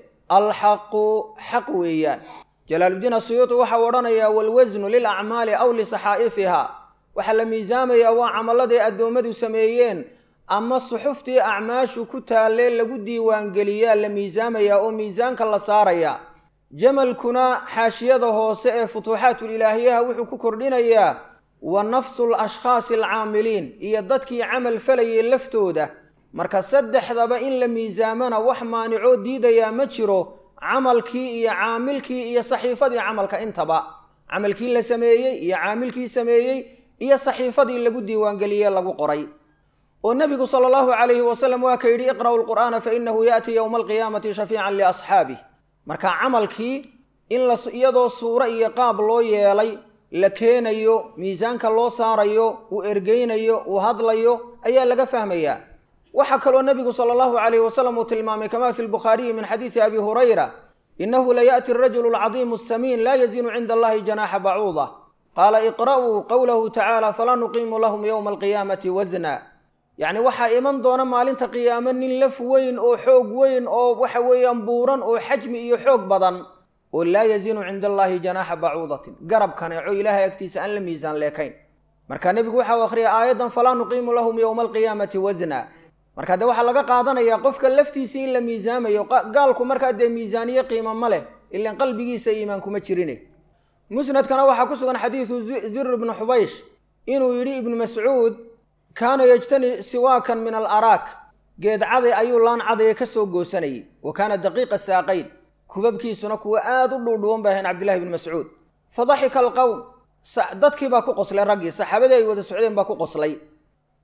alxaqu xaq weeyaan jalaaluddiin asuyuuti waxau odhanayaa walwasnu lilacmaali aw lisaxaa'ifiha waxaa la miisaamayaa waa camalladay addoommadu sameeyeen ama suxuftii acmaashu ku taallee lagu diiwaangeliyaa la miisaamayaa oo miisaanka la saarayaa jamalkuna xaashiyada hoose ee futuuxaatulilaahiyaha wuxuu ku kordhinayaa wa nafsu lashkhaasi alcaamiliin iyo dadkii camal falayay laftooda marka saddexdaba in la miisaamana wax maanicoo diidayaa ma jiro camalkii iyo caamilkii iyo saxiifadii camalka intaba camalkii la sameeyey iyo caamilkii sameeyey iyo saxiifadii lagu diiwaangeliyey lagu qoray oo nebigu sala allahu calayhi wasalam waa ka yidhi iqra'u lqur'aana fa inahu ya'tii yowma alqiyaamati shafiican liasxaabih marka camalkii in la iyadoo suuro iyo qaab loo yeelay la keenayo miisaanka loo saarayo uu ergeynayo uu hadlayo ayaa laga fahmayaa waxaa kaloo nebigu sala allahu calayhi wasalam uu tilmaamay kamaa fi lbukhaariyi min xadiidi abi hurayra inahu layaأti arajulu alcadiimu asamiin laa yazinu cinda allahi janaaxa bacuuda qaala iqra'uu qowlahu tacaala falaa nuqiimu lahum yowma alqiyaamati wasna yacni waxaa iman doona maalinta qiyaamo nin laf weyn oo xoog weyn oo waxa weeyaan buuran oo xajmi iyo xoog badan oo laa yazinu cinda allaahi janaaxa bacuudatin garab kaneeco ilaahay agtiisa aan la miisaan leekayn marka nebigu waxau akhriyay aayaddan falaa nuqiimu lahum yowma alqiyaamati wasna marka dee waxaa laga qaadanayaa qofka laftiisii in la miisaamayo gaalku markaa dee miisaaniye qiimo ma leh ilan qalbigiisa iimaan kuma jirine musnadkana waxaa ku sugan xadiidu zir ibnu xubaysh inuu yidhi ibnu mascuud kaana yejtani siwaakan min alaraak geed caday ayuu laan cadaya ka soo goosanayay wa kaana daqiiqa saaqayn kubabkiisuna kuwa aada u dhuudhuwan bay ahayn cabdillahi ibni mascuud fa daxika alqowm dadkii baa ku qoslay raggii saxaabadii ay wada socdeen baa ku qoslay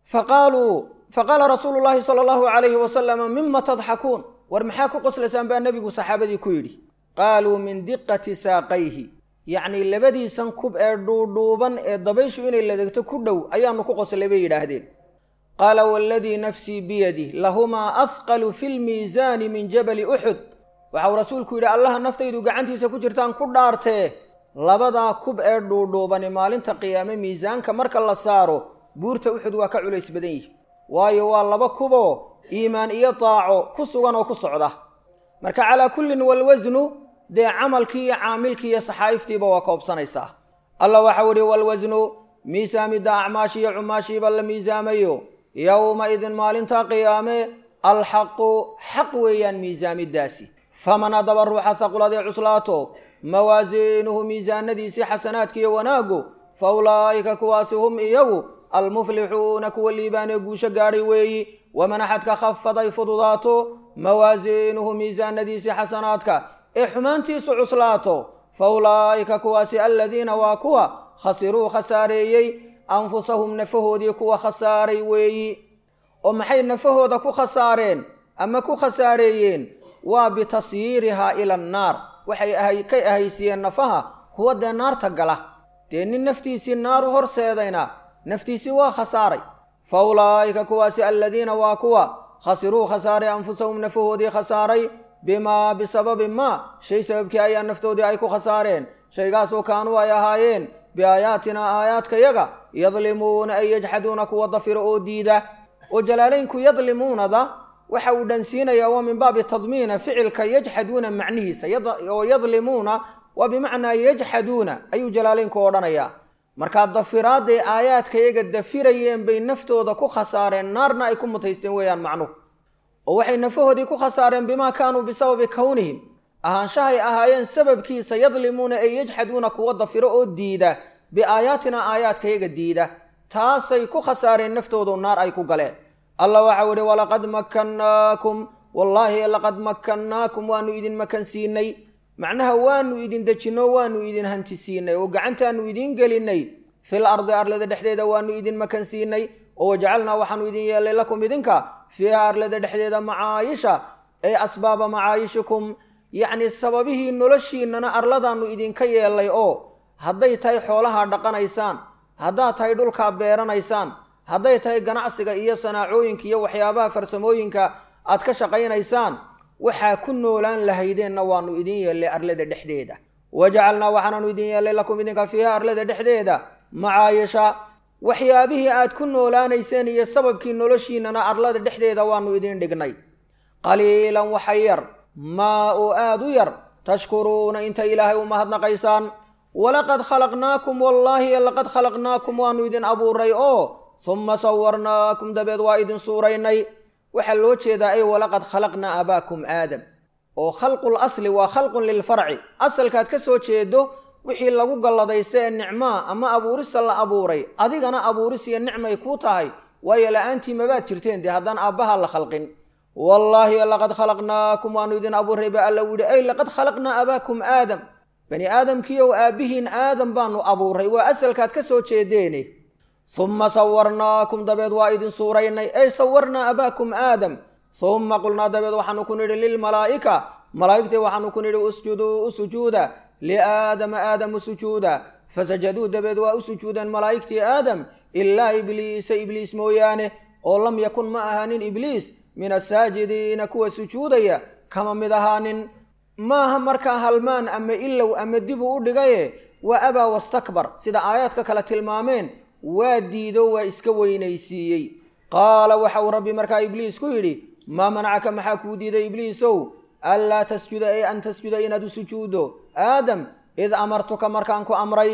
faqaaluu faqaala rasuulu llaahi sala allahu calayhi wasalama mima tadxakuun war maxaa ku qoslaysaan baa nebigu saxaabadii ku yidhi qaaluu min diqati saaqayhi yacnii labadiisan kub ee dhuudhuuban ee dabayshu inay ladegto ku dhow ayaanu ku qoslay bay yidhaahdeen qaala waaladii nafsii biyadih lahumaa ahqalu fi lmiisaani min jabali uxud waxau rasuulku yidhi allaha naftaydu gacantiisa ku jirtaan ku dhaartee labadaa kub ee dhuudhuubani maalinta qiyaame miisaanka marka la saaro buurta uxud waa ka culays badan yihi waayo waa laba kuboo iimaan iyo daaco ku sugan oo ku socda marka calaa kullin walwasnu dee camalkii iyo caamilkii iyo saxaa'iftiiba waa koobsanaysaa allah waxau idhi walwasnu miisaamidda acmaashiiyo cumaashiiba la miisaamayo yowma-idin maalinta qiyaame alxaqu xaq weeyaan miisaamiddaasi faman haddaba ruuxa haqladee cuslaato mawaasiinuhu miisaanadiisii xasanaadkiiyo wanaaggu fa ulaa'ika kuwaasi hum iyagu almuflixuuna kuwa liibaanee guusho gaadhay weeyi waman axadka khafaday fududaato mawaasiinuhu miisaanadiisii xasanaadka ee xumaantiisu cuslaato fa ulaa'ika kuwaasi aladiina waa kuwa khasiruu khasaareeyey anfusahum nafahoodii kuwa khasaaray weeyi oo maxay nafahooda ku khasaareen ama ku khasaareeyeen waa bitasyiirihaa ila annaar waxay ka ahaysiiyeen nafaha kuwa dee naarta gala dee nin naftiisii naaru horseedayna naftiisii waa khasaaray fa ulaa'ika kuwaasi aladiina waa kuwa khasiruu khasaaray anfusahum nafahoodii khasaaray bimaa bisababi maa shay sababkii ayaa naftoodii ay ku khasaareen shaygaasoo kaanuu ay ahaayeen biaayaatinaa aayaadkayaga yadlimuuna ay yajxaduuna kuwa dafira oo diida oo jalaalaynku yadlimuunada waxa uu dhansiinayaa waa min baabi tadmiina ficilka yajxaduuna macnihiisa oo yadlimuuna waa bimacnaa yajxaduuna ayuu jalaalaynku odhanayaa markaa dafiraadday aayaadkayaga dafirayeen bay naftooda ku khasaareen naarna ay ku mutaysteen weeyaan macnuhu oo waxay nafahoodii ku khasaareen bimaa kaanuu bisababi kownihim ahaanshahay ahaayeen sababkiisa yadlimuuna ay yajxaduuna kuwa dafiro oo diida biaayaatina aayaadkayaga diida taasay ku khasaareen naftoodu naar ay ku galeen allah waxau idhi walaqad makkannaakum wallaahi laqad makkannaakum waanu idin makansiinay macnaha waanu idin dejinno waanu idin hantisiinay oo gacantaanu idiin gelinnay fil ardi arlada dhexdeeda waanu idin makansiinay oo wajacalnaa waxaanu idin yeelay lakum idinka fiiha arlada dhexdeeda macaayisha ay asbaaba macaayishikum yacnii sababihii noloshiinnana arladaannu idinka yeelay oo hadday tahay xoolaha dhaqanaysaan haddaad tahay dhulkaa beeranaysaan hadday tahay ganacsiga iyo sanaacooyinka iyo waxyaabaha farsamooyinka aad ka shaqaynaysaan waxaa ku noolaan lahaydeenna waannu idin yeellay arlada dhexdeeda wajacalnaa waxaanaanu idin yeellay lakum idinka fiiha arlada dhexdeeda macaayisha waxyaabihii aad ku noolaanayseen iyo sababkii noloshiinnana arlada dhexdeeda waannu idin dhignay qaliilan waxa yar maa oo aad u yar tashkuruuna inta ilaahay u mahadnaqaysaan walaqad khalaqnaakum wallaahi laqad khalaqnaakum waannu idin abuuray oo humma sawarnaakum dabeed waa idin suuraynay waxaa loo jeedaa ay walaqad khalaqnaa abaakum aadam oo khalqul asli waa khalqun lilfarci asalkaad ka soo jeedo wixii lagu galladaysta ee nicmaa ama abuurista la abuuray adigana abuuris iyo nicmay kuu tahay waayo la-aantii mabaad jirteen dee haddaan aabbaha la khalqin wallaahi laqad khalaqnaakum waannu idin abuuray ba alla yidhi ay laqad khalaqnaa abaakum aadam bani aadamkiiow aabbihiin aadam baanu abuuray waa asalkaad ka soo jeedeene humma sawarnaakum dabeed waa idin suuraynay ay sawarnaa abaakum aadam humma qulnaa dabeed waxaanu ku nidhi lilmalaa'ika malaa'igtii waxaanu ku nidhi usjuduu u sujuuda liaadama aadamu sujuuda fasajaduu dabeed waa u sujuudeen malaa'igtii aadam ilaa ibliisa ibliis mooyaane oo lam yakun ma ahaanin ibliis min asaajidiina kuwa sujuudaya kama mid ahaanin maaha markaa halmaan ama ilow ama dibuu u dhigaye waa abaa wastakbar sida aayaadka kale tilmaameen waa diido waa iska weynaysiiyey qaala waxa uu rabbi markaa ibliis ku yidhi maa manacaka maxaa kuu diiday ibliisow anlaa tasjuda ay an tasjuda inaad u sujuuddo aadam id amartuka markaan ku amray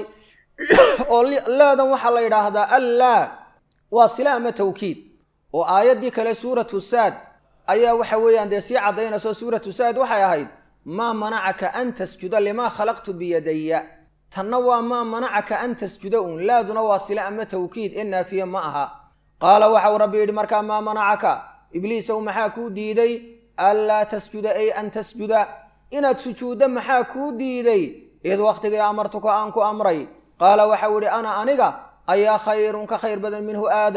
oo laadan waxaa la yidhaahdaa allaa waa sila ama tawkiid oo aayaddii kale suuratu saad ayaa waxa weeyaan dee sii caddaynayso suuratu saad waxay ahayd maa manacaka an tasjuda limaa khalaqtu biyadaya tanna waa maa manacaka an tasjuda uun laaduna waa sila ama tawkiid ee naafiye ma aha qaala waxau rabbi yidhi markaa maa manacaka ibliisow maxaa kuu diiday anlaa tasjuda ay an tasjuda inaad sujuuddo maxaa kuu diiday id wakhtigii amartuka aan ku amray qaala waxau idhi ana aniga ayaa khayrun ka khayr badan minhu aadam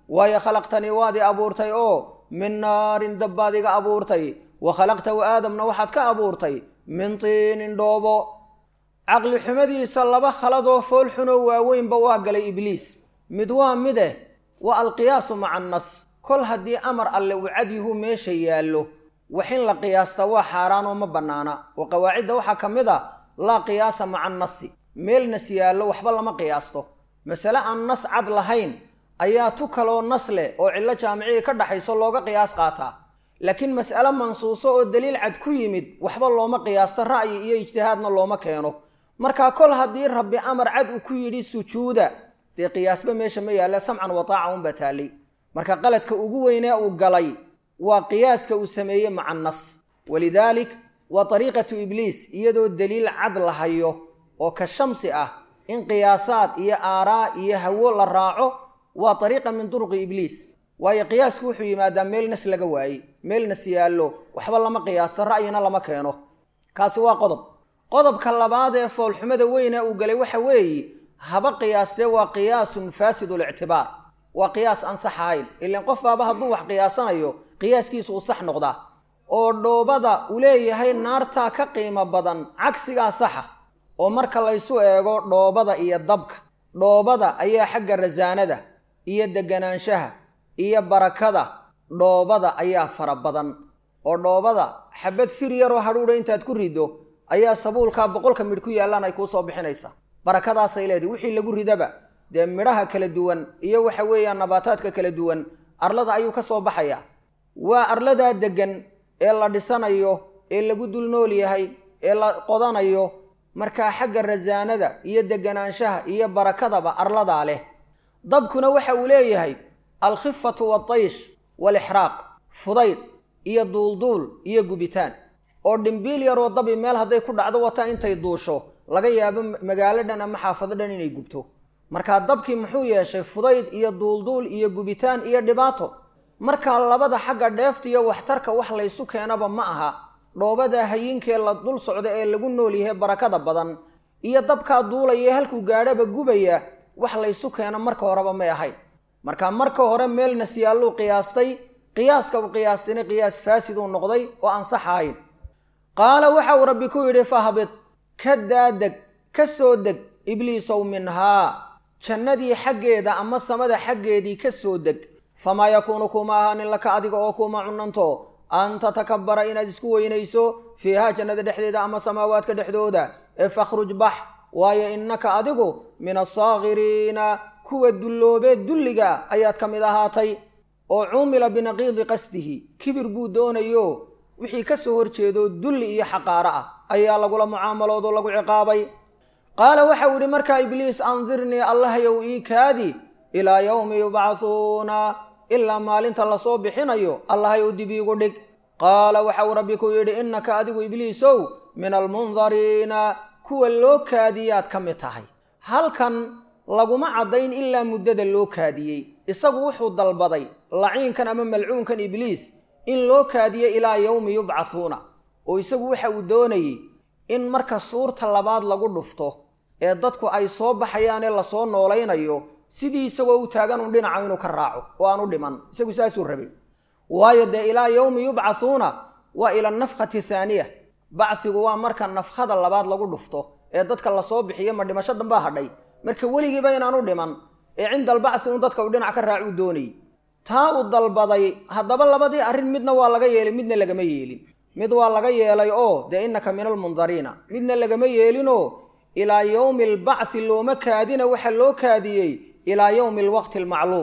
waayo khalaqtanii waad i abuurtay oo min naarin dabbaad iga abuurtay wa khalaqtahu aadamna waxaad ka abuurtay min tiinin dhoobo caqli xumadiisa laba khaladoo foolxunoo waaweynba waa galay ibliis mid waa mideh waa alqiyaasu maca annas kol haddii amar alle uu cadyuhu meesha yaallo wax in la qiyaasta waa xaaraanoo ma bannaana oo qawaacidda waxaa ka mid a laa qiyaasa maca annasi meel nas yaallo waxba lama qiyaasto masale aan nas cad lahayn ayaa tu kaloo nas leh oo cillo jaamicihii ka dhaxayso looga qiyaas qaataa laakiin mas'ale mansuuso oo daliil cad ku yimid waxba looma qiyaasto ra'yi iyo ijtihaadna looma keeno markaa kol haddii rabbi amar cad uu ku yidhi sujuuda dee qiyaasba meesha ma yaalla samcan wa taaca unbaa taallay marka qaladka ugu weynee uu galay waa qiyaaska uu sameeyey maca nas walidaalik waa ariiqatu ibliis iyadoo daliil cad la hayo oo ka shamsi ah in qiyaasaad iyo aaraa iyo hawo la raaco waa ariiqa min duruqi ibliis waayo qiyaasku wuxuu yimaadaa meel nas laga waayey meel nas yaallo waxba lama qiyaasto ra'yina lama keeno kaasi waa qodob qodobka labaad ee foolxumada weyna uu galay waxa weeye haba qiyaastee waa qiyaasun faasidu lictibaar waa qiyaas aan sax ahayn ilaan qof baaba hadduu wax qiyaasanayo qiyaaskiisu uu sax noqdaa oo dhoobada uu leeyahay naartaa ka qiimo badan cagsigaa saxa oo marka laysu eego dhoobada iyo dabka dhoobada ayaa xagga rasaanada iyo deganaanshaha iyo barakada dhoobada ayaa fara badan oo dhoobada xabad fir yaroo hadhuudha intaad ku riddo ayaa sabuulkaa boqolka midh ku yaallaan ay kuu soo bixinaysaa barakadaasay leedahay wixii lagu ridaba dee midhaha kala duwan iyo waxa weeyaan nabaataadka kala duwan arlada ayuu ka soo baxayaa waa arladaa deggan ee la dhisanayo ee lagu dul nool yahay ee la qodanayo markaa xagga rasaanada iyo deganaanshaha iyo barakadaba arladaa leh dabkuna waxa uu leeyahay alkhifatu waataysh waalixraaq fudayd iyo duulduul iyo gubitaan oo dhimbiil yaroo dabi meel hadday ku dhacdo wata intay duusho laga yaabo magaalo dhan ama xaafado dhan inay gubto markaa dabkii muxuu yeeshay fudayd iyo duulduul iyo gubitaan iyo dhibaato markaa labada xagga dheefta iyo waxtarka wax laysu keenaba ma aha dhoobada hayinkee la dul socda ee lagu nool yahay barakada badan iyo dabkaa duulaya halkuu gaadhaba gubaya wax laysu keena marka horeba may ahayn marka marka hore meel nasyaalluu qiyaastay qiyaaska uu qiyaastayna qiyaas faasiduu noqday oo aan sax ahayn qaala waxa uu rabbi ku yidhi fahbid ka daadeg ka soo deg ibliisow minhaa jannadii xaggeeda ama samada xaggeedii ka soo deg famaa yakuunu kuma ahaanin laka adiga oo kuma cunanto an tatakabbara inaad isku weynayso fiihaa jannada dhexdeeda ama samaawaadka dhexdooda ee fakhruj bax waayo innaka adigu min asaakiriina kuwa dulloobee dulliga ayaad ka mid ahaatay oo cumila binaqiidi qasdihi kibir buu doonayo wixii ka soo horjeedo dulli iyo xaqaaro ah ayaa lagula mucaamaloodoo lagu ciqaabay qaala waxau yidhi markaa ibliis andirnii allahyow ii kaadi ilaa yowmi yubcahuuna ilaa maalinta lasoo bixinayo allahyow dib iigu dhig qaala waxau rabbi ku yidhi innaka adigu ibliisow min almundariina kuwa loo kaadiyaad ka mid tahay halkan laguma caddayn ilaa muddada loo kaadiyey isagu wuxuu dalbaday laciinkan ama malcuunkan ibliis in loo kaadiyo ilaa yowmi yubcathuuna oo isagu waxa uu doonayey in marka suurta labaad lagu dhufto ee dadku ay soo baxayaanee lasoo noolaynayo sidii isagoo u taagan un dhinaca inuu ka raaco oo aan u dhiman isagu saasuu rabay waayo dee ilaa yowmi yubcathuuna waa ila nafkhati thaaniya bacsigu waa marka nafkhada labaad lagu dhufto ee dadka lasoo bixiyo ma dhimasho dambaa hadhay marka weligiiba inaan u dhiman ee cinda albacsi un dadka uu dhinac ka raac uu doonayey taa uu dalbaday haddaba labadii arrin midna waa laga yeelay midna lagama yeelin mid waa laga yeelay oo dee innaka min almundariina midna lagama yeelinoo ilaa yowmi albacthi looma kaadina waxaa loo kaadiyey ilaa yowmi alwaqti almacluum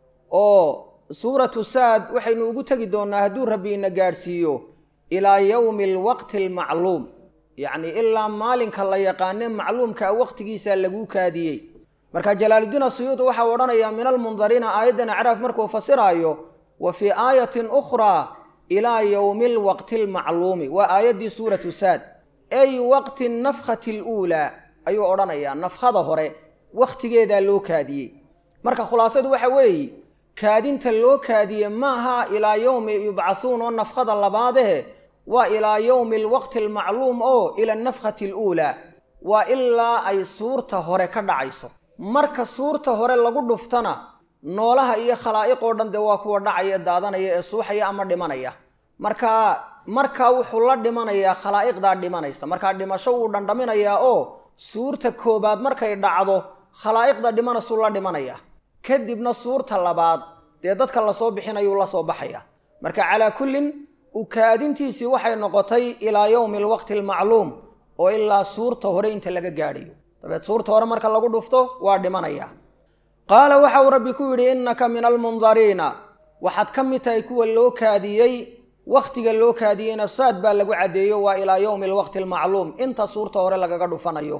oo suuratu saad waxaynu ugu tegi doonnaa hadduu rabbi ina gaadhsiiyo ilaa yowmi alwaqti almacluum yacni ilaa maalinka la yaqaane macluumkaa waqtigiisa laguu kaadiyey marka jalaaludiin asuyuudi waxau odhanayaa min almundariina aayaddan acraaf markuu fasiraayo wa fii aayatin ukhraa ilaa yowmi alwaqti almacluumi waa aayaddii suuratu saad ay waqti nafkhati aluulaa ayuu odhanayaa nafkhada hore wakhtigeedaa loo kaadiyey marka khulaasadu waxa weeye kaadinta loo kaadiye maaha ilaa yowmi yubcathuun oo nafkhada labaadahe waa ilaa yowmi alwaqti almacluum oo ila anafkhati aluulaa waa ilaa ay suurta hore ka dhacayso marka suurta hore lagu dhuftana noolaha iyo khalaa'iq oo dhan dee waa kuwa dhacaya daadanaya ee suuxaya ama dhimanaya markaa markaa wuxuu la dhimanayaa khalaa'iqdaa dhimanaysa markaa dhimasho wuu dhandhaminayaa oo suurta koobaad markay dhacdo khalaa'iqda dhimanasuu la dhimanayaa kadibna suurta labaad dee dadka lasoo bixinayuu la soo baxaya marka calaa kullin ukaadintiisii waxay noqotay ilaa yowmi alwaqti almacluum oo ilaa suurta hore inta laga gaadhayo dabeed suurta hore marka lagu dhufto waa dhimanaya qaala waxa uu rabbi ku yidhi innaka min almundariina waxaad ka mid tahay kuwa loo kaadiyey wakhtiga loo kaadiyeyna saad baa lagu caddeeyo waa ilaa yowmi alwaqti almacluum inta suurta hore lagaga dhufanayo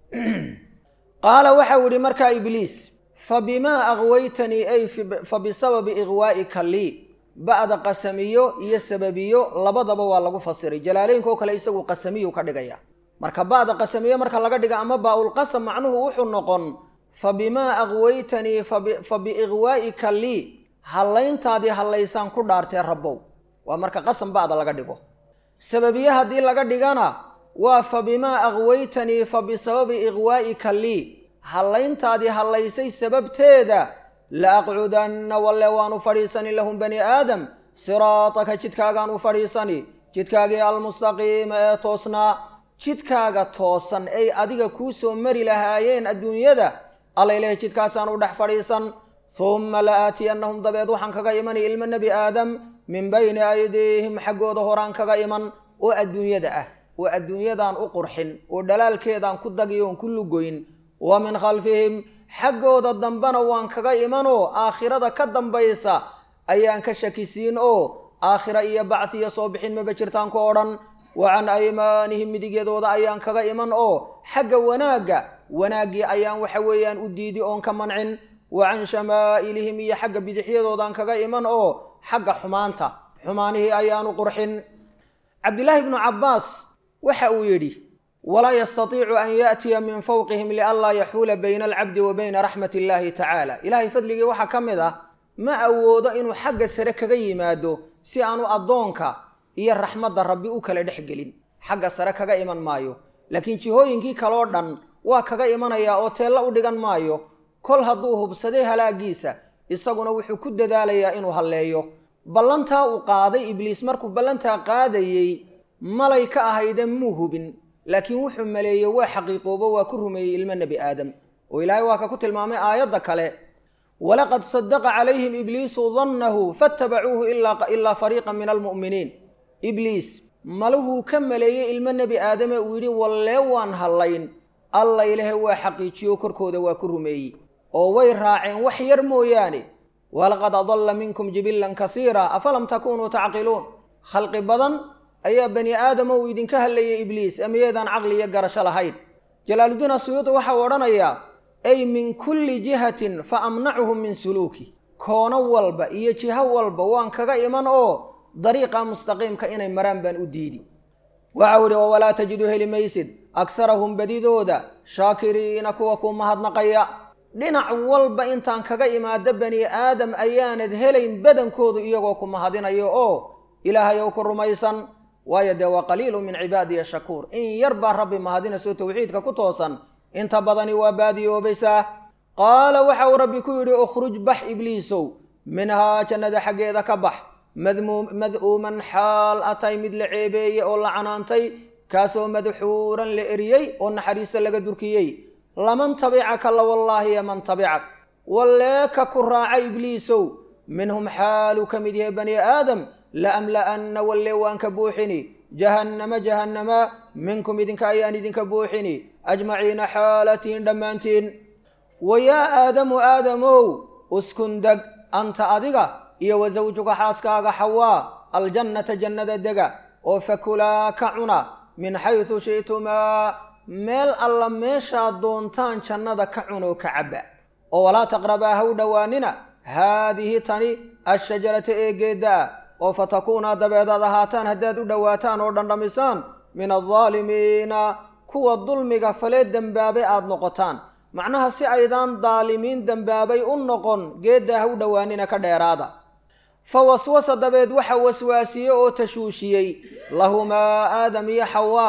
qaala waxa uu yidhi markaa ibliis fa bimaa aqwaytanii ay fa bisababi iqwaa'ika lii ba'da qasamiyo iyo sababiyo labadaba waa lagu fasiray jalaaleynka oo kale isagu qasamiyu ka dhigaya marka ba'da qasamiyo marka laga dhiga ama baa-ulqasam macnuhu wuxuu noqon fa bimaa aqwaytanii fa biiqwaa'ika lii hallayntaadii hallaysaan ku dhaartee rabbow waa marka qasam ba'da laga dhigo sababiye haddii laga dhigana waa fa bimaa aqwaytanii fa bisababi iqwaa'ika lii hallayntaadii hallaysay sababteeda la aqcudanna walle waanu fadhiisani lahum bani aadam siraataka jidkaagaan u fadhiisani jidkaagii almustaqiima ee toosnaa jidkaaga toosan ay adiga kuu soo mari lahaayeen adduunyada allayleh jidkaasaan u dhex fadhiisan humma la aatiyannahum dabeed waxaan kaga imani ilmo nebi aadam min bayni aydiihim xaggooda horaan kaga iman oo adduunyada ah oo adduunyadaan u qurxin oo dhalaalkeedaan ku dagiyo oon ku lugoyn wa min khalfihim xaggooda dambena waan kaga imanoo aakhirada ka dambaysa ayaan ka shakisiin oo aakhira iyo bacdiya soo bixin maba jirtaanku odhan wa can aymaanihim midigyadooda ayaan kaga iman oo xagga wanaagga wanaaggii ayaan waxa weeyaan u diidi oon ka mancin wa can shamaa'ilihim iyo xagga bidixyadoodaan kaga iman oo xagga xumaanta xumaanihii ayaanu qurxin cabdilaahi bnu cabbaas waxa uu yidhi walaa yastatiicu an yaatiya min fawqihim lianlaa yaxuula bayna alcabdi wa bayna raxmat illaahi tacaala ilaahay fadligii waxaa ka mid ah ma awoodo inuu xagga sare kaga yimaado si aanu addoonka iyo raxmadda rabbi u kala dhex gelin xagga sare kaga iman maayo laakiin jihooyinkii kaloo dhan waa kaga imanayaa oo teella u dhigan maayo kol hadduu hubsaday halaagiisa isaguna wuxuu ku dadaalayaa inuu halleeyo ballantaa uu qaaday ibliis markuu ballantaa qaadayey malay ka ahayde muu hubin laakiin wuxuu maleeyey waa xaqiiqoobo waa ku rumeeyey ilmo nebi aadam oo ilaahay waa ka ku tilmaamay aayadda kale walaqad sadaqa calayhim ibliisu dannahu faatabacuuhu ilaa fariiqan min almu'miniin ibliis maluhuu ka maleeyey ilmo nebi aadame uu yidhi wallee waan hallayn alla ilahe waa xaqiijiyo korkooda waa ku rumeeyey oo way raaceen wax yar mooyaane walaqad adalla minkum jibilan kasiira afalam takunuu tacqiluun khalqi badan ayaa bani aadama uu idinka hadlayay ibliis amiyeedaan caqli iyo garasho lahayn jalaaluddiin asuyuudi waxau odhanayaa ay min kulli jihatin fa amnacuhum min suluuki koono walba iyo jiho walba waan kaga iman oo dariiqa mustaqiimka inay maraan baan u diidi waxau idhi oo walaa tajidu heli maysid akharahum badidooda shaakiriina kuwa kuu mahadnaqaya dhinac walba intaan kaga imaado bani aadam ayaanad helayn badankoodu iyagoo ku mahadinayo oo ilaahay ou ku rumaysan waayo dee waa qaliilu min cibaadiya shakuur in yar baa rabbi mahadinayso tawxiidka ku toosan inta badani waa baadiyoobaysaa qaala waxa uu rabbi ku yidhi ukhruj bax ibliisow minhaa jannada xaggeeda ka bax mad'uuman xaal atay mid la ceebeeye oo la canaantay kaasoo madxuuran la eriyey oo naxariista laga durkiyey laman tabicaka la wallaahi yaman tabicak wallee ka ku raaca ibliisow minhum xaaluu ka mid yahay bani aadam laamla'anna wallee waan ka buuxini jahannama jahannama minkum idinka ayaan idinka buuxini ajmaciina xaalatiin dhammaantiin wa yaa aadamu aadamow uskun deg anta adiga iyo wa sawjuka xaaskaaga xawaa aljannata jannada dega oo fakulaa ka cuna min xaysu shi'tumaa meel alla meeshaad doontaan jannada ka cunoo ka cabba oo walaa taqrabaa ha u dhowaanina haadihi tani ashajarata eegeedda ah oo fatakuunaa dabeedaad ahaataan haddaad u dhowaataan oo dhandhamisaan min aldaalimiina kuwa dulmiga falee dembaabay aad noqotaan macnaha si aydaan daalimiin dembaabay u noqon geeddaa ha u dhowaanina ka dheeraada fa waswasa dabeed waxa waswaasiyey oo tashuushiyey lahumaa aadam iyo xawaa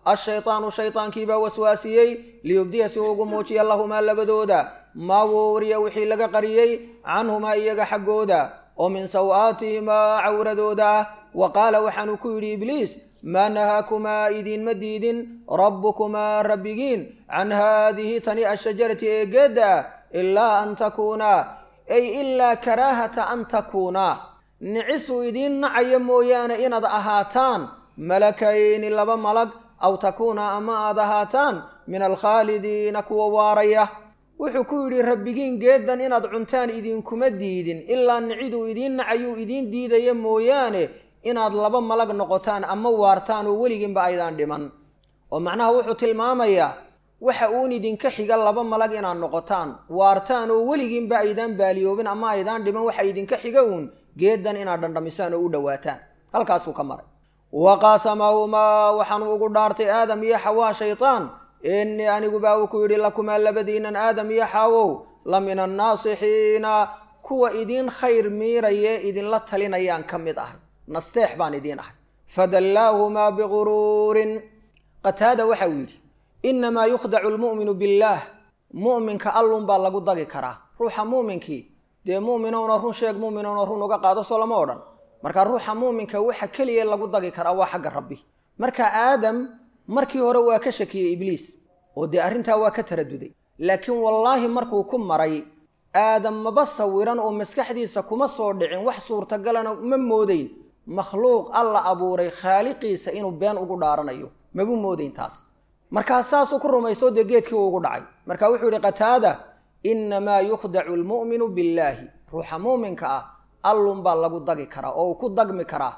ashaytaanu shaytaankiibaa waswaasiyey liyubdiya si uu ugu muujiya lahumaa labadooda maa wuuriya wixii laga qariyey canhumaa iyaga xaggooda oo min saw-aatihimaa cawradooda ah wa qaala waxaanuu ku yidhi ibliis maa nahaakumaa idiinma diidin rabbukumaa rabbigiin can haadihi tani ashajarati ee geedda ah ilaa an takuunaa ay ilaa karaahata an takuunaa nicisuu idiin nacaya mooyaane inaad ahaataan malakayni laba malag aw takuuna ama aad ahaataan min alkhaalidiina kuwa waaraya wuxuu ku yidhi rabbigiin geeddan inaad cuntaan idinkuma diidin ilaa niciduu idiin nacayuu idiin diidaya mooyaane inaad laba malag noqotaan ama waartaan oo weligiinba aydaan dhiman oo macnaha wuxuu tilmaamayaa waxa uun idinka xiga laba malag inaad noqotaan waartaan oo weligiinba aydaan baaliyoobin ama aydaan dhiman waxa idinka xiga uun geeddan inaad dhandhamisaan oo u dhowaataan halkaasuu ka maray wa qaasamahumaa waxaanu ugu dhaartay aadam iyo xawaa shaytaan innii anigubaa uu ku yidhi lakumaa labadiinan aadam iyo xaawow la min annaasixiina kuwa idiin khayr miirayee idinla talinayaan ka mid ahay nasteex baan idiin ahay fadallaahumaa biguruurin qataada waxa uu yidhi innamaa yukhdacu lmu'minu billaah mu'minka allun baa lagu dagi karaa ruuxa muuminkii dee mu'minowna run sheeg mu'minowna run uga qaado soo lama odhan marka ruuxa muuminka waxa keliya lagu dagi karaa waa xagga rabbi marka aadam markii hore waa ka shakiyey ibliis oo dee arrintaa waa ka taraduday laakiin wallaahi markuu ku maray aadam maba sawiran oo maskaxdiisa kuma soo dhicin wax suurtagalana ma moodayn makhluuq alla abuuray khaaliqiisa inuu been ugu dhaaranayo mabu moodayn taas markaa saasuu ku rumayso dee geedkii uu ugu dhacay marka wuxuu yidhi qataada innamaa yukhdacu almu'minu billaahi ruuxa muuminka ah allun baa lagu dagi karaa oo uu ku dagmi karaa